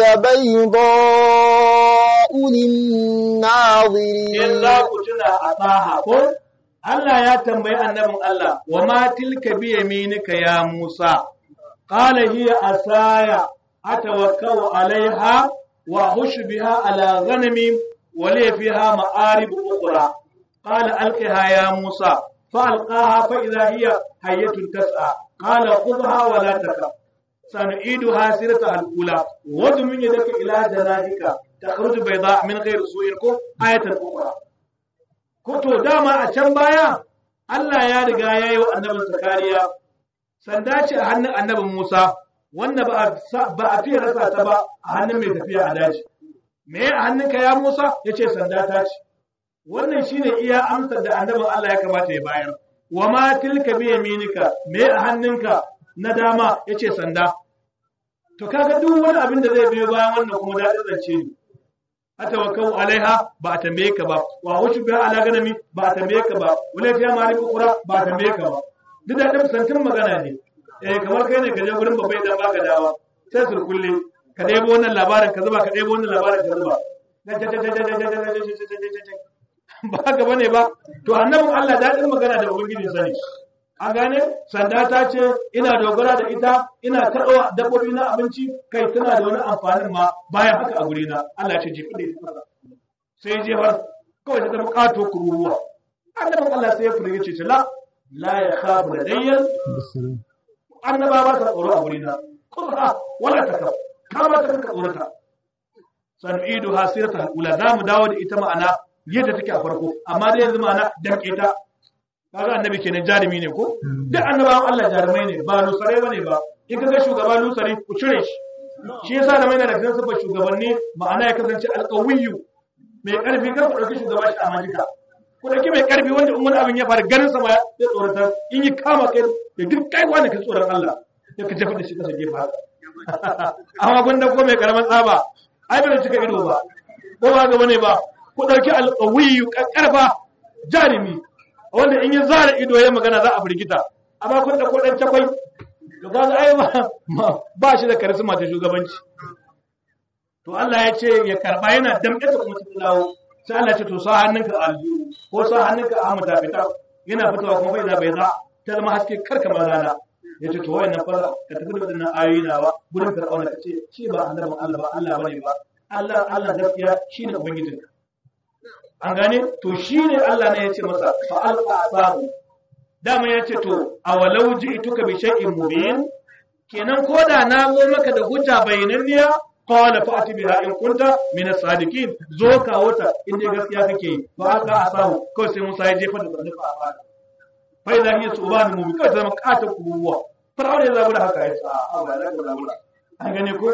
بيضاء للناظرين in za ku tuna a tsaha ko Allah ya tambayi annabin Allah wa ma tilka bi yaminika ya Musa qala hiya asaya atawakkau alaiha wa hushu biha ala ghanami wa li fiha ma'arib ukhra qala alqiha ya Musa فألقاها فإذا هي حية تسعى قال خذها ولا تخف سنعيدها سيرتها الأولى وضم يدك إلى جناحك تخرج بيضاء من غير سوء آية أخرى Koto dama a can baya Allah ya riga ya yi wa annabin Zakariya sanda ce a hannun annabin Musa wanda ba a fiye rasa ta ba a hannun mai tafiya a daji. Me a hannunka ya Musa ya ce sanda ta ce. Wannan shi ne iya amsar da annabin Allah ya kamata ya bayar. Wa ma tilka bi yaminika me a hannunka na dama ya ce sanda. To kaga duk wani abin da zai biyo bayan wannan kuma daɗin zance ne. atawakkau alaiha ba a tambaye ka ba wa wuce biya ala ganami ba a tambaye ka ba wala fiya mali kura ba a tambaye ka ba duk da ɗan santin magana ne eh kamar kai ne ka je gurin babbai dan baka dawa sai su kulle ka ɗebo wannan labarin ka zuba ka ɗebo wannan labarin ka zuba ba haka bane ba to annabin Allah daɗin magana da ubangiji sani an gane sanda ta ce ina dogara da ita ina taɗawa dabbobi na abinci kai tana da wani amfanin ma bayan haka a guri na Allah ce jefi da ita sai jefar kawai ta zama ƙato kururuwa annabin Allah sai ya fure ce la la ya khabu da dayyan annaba ba ta tsoro a guri na kurra wala ta kaf kama ta kanka tsorata san'idu hasirata al'ula za mu dawo da ita ma'ana yadda take a farko amma dai yanzu ma'ana damƙe ta kaga annabi kenan jarumi ne ko duk annabawan Allah jarumai ne ba lusare bane ba in kaga shugaba lusare ku cire shi shi yasa da mai da kan sabba shugabanni ma'ana ya kasance alqawiyyu mai karfi kar ku dauki shugaba shi a majika ku dauki mai karfi wanda in wani abin ya faru ganin sa ma ya tsorata in yi kama kai da duk kai wani ka tsoron Allah ya ka jefa da shi kasa gefa haka amma gwanda ko mai karaman tsaba ai bai cika ido ba ko ba ga bane ba ku dauki alqawiyyu karfa jarumi wanda in yi zara ido ya magana za a firgita amma kun da kodan cakwai to ga ai ba ba shi da karisma ta shugabanci to Allah ya ce ya karba yana damƙe ta kuma ta dawo sai Allah ya ce to sa hannunka a aljihu ko sa hannunka a hamata fita yana fitowa kuma bai da bai za ta zama haske karka ma rana ya ce to wayannan fa ka tafi da wadannan ayoyi nawa gurin fir'auna ka ce shi ba annabin Allah ba Allah bane ba Allah Allah gaskiya shine ubangijinka an gane to shi ne Allah ne ya ce masa fa'alƙa asahu dama ya ce to a walau ji ituka bi shay'in mubin kenan ko da na zo maka da hujja bayananniya qala fa'ati biha in kunta min as-sadiqin zo ka wata in dai gaskiya kake yi fa alqa asahu ko sai Musa ya jefa da zannuka a fara fa idan ya subhanu mubin kai zama kata kuruwa fir'auna ya zabura haka ya ce a ba za ka zabura an gane ko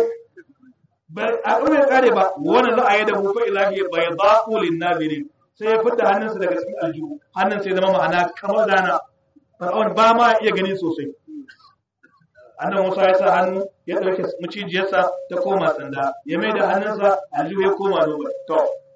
a ɗaure kare ba wannan za a yi da mu fa ilahi bai ba ulin nazirin sai ya fita hannunsa daga cikin aljihu hannun sai zama ma'ana kamar rana fir'aun ba ma iya gani sosai annan musa ya sa hannu ya ɗauke macijiyarsa ta koma sanda ya mai da hannunsa aljihu ya koma roba to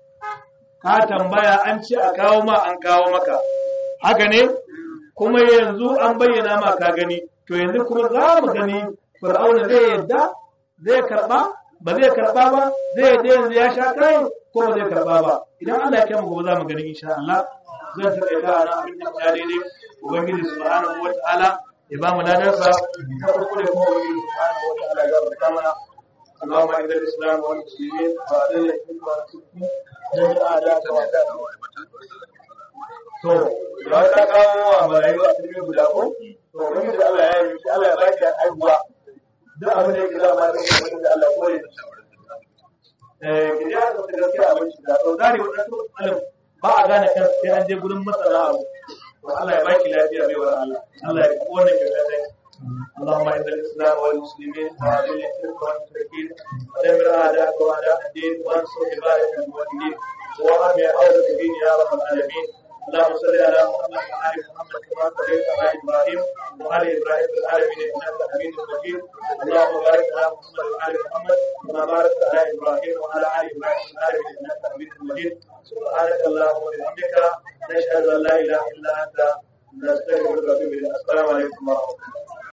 ka tambaya an ce a kawo ma an kawo maka haka ne kuma yanzu an bayyana ma ka gani to yanzu kuma za mu gani fir'auna zai yadda zai karɓa ba zai karba ba zai da yanzu ya sha kai ko ba zai karba ba idan Allah ya kai mu gobe za mu gani insha Allah zan ta kai da abin da ya daidai ubangiji subhanahu wataala ya ba mu ladarsa ta farko da kuma wani subhanahu wa ta'ala ya gafarta mana اللهم اعز الاسلام والمسلمين واذل الشرك والمشركين دمر اعداءك واعداء to da ka kawo wa marayu a cikin guda ko to wani da Allah ya yi Allah ya baki aibuwa duk abin da yake zama da wani da Allah kore eh ki ya ga gaskiya abin shi da to zari wannan to alim ba a gane kan sai an je gurin masana abu to Allah ya baki lafiya bai wa Allah Allah ya kone ki da kai اللهم اعز الاسلام والمسلمين واذل الشرك والمشركين ودمر اعداءك واعداء الدين وانصر عبادك الموحدين وارحم حوزه الدين يا رب العالمين اللهم صل على محمد وعلى محمد كما صليت على ابراهيم وعلى ابراهيم في العالمين انك حميد مجيد اللهم بارك على محمد وعلى محمد كما باركت على ابراهيم وعلى ال ابراهيم في العالمين انك حميد مجيد سبحانك اللهم وبحمدك نشهد ان لا اله الا انت نستغفرك ونتوب اليك السلام عليكم ورحمه الله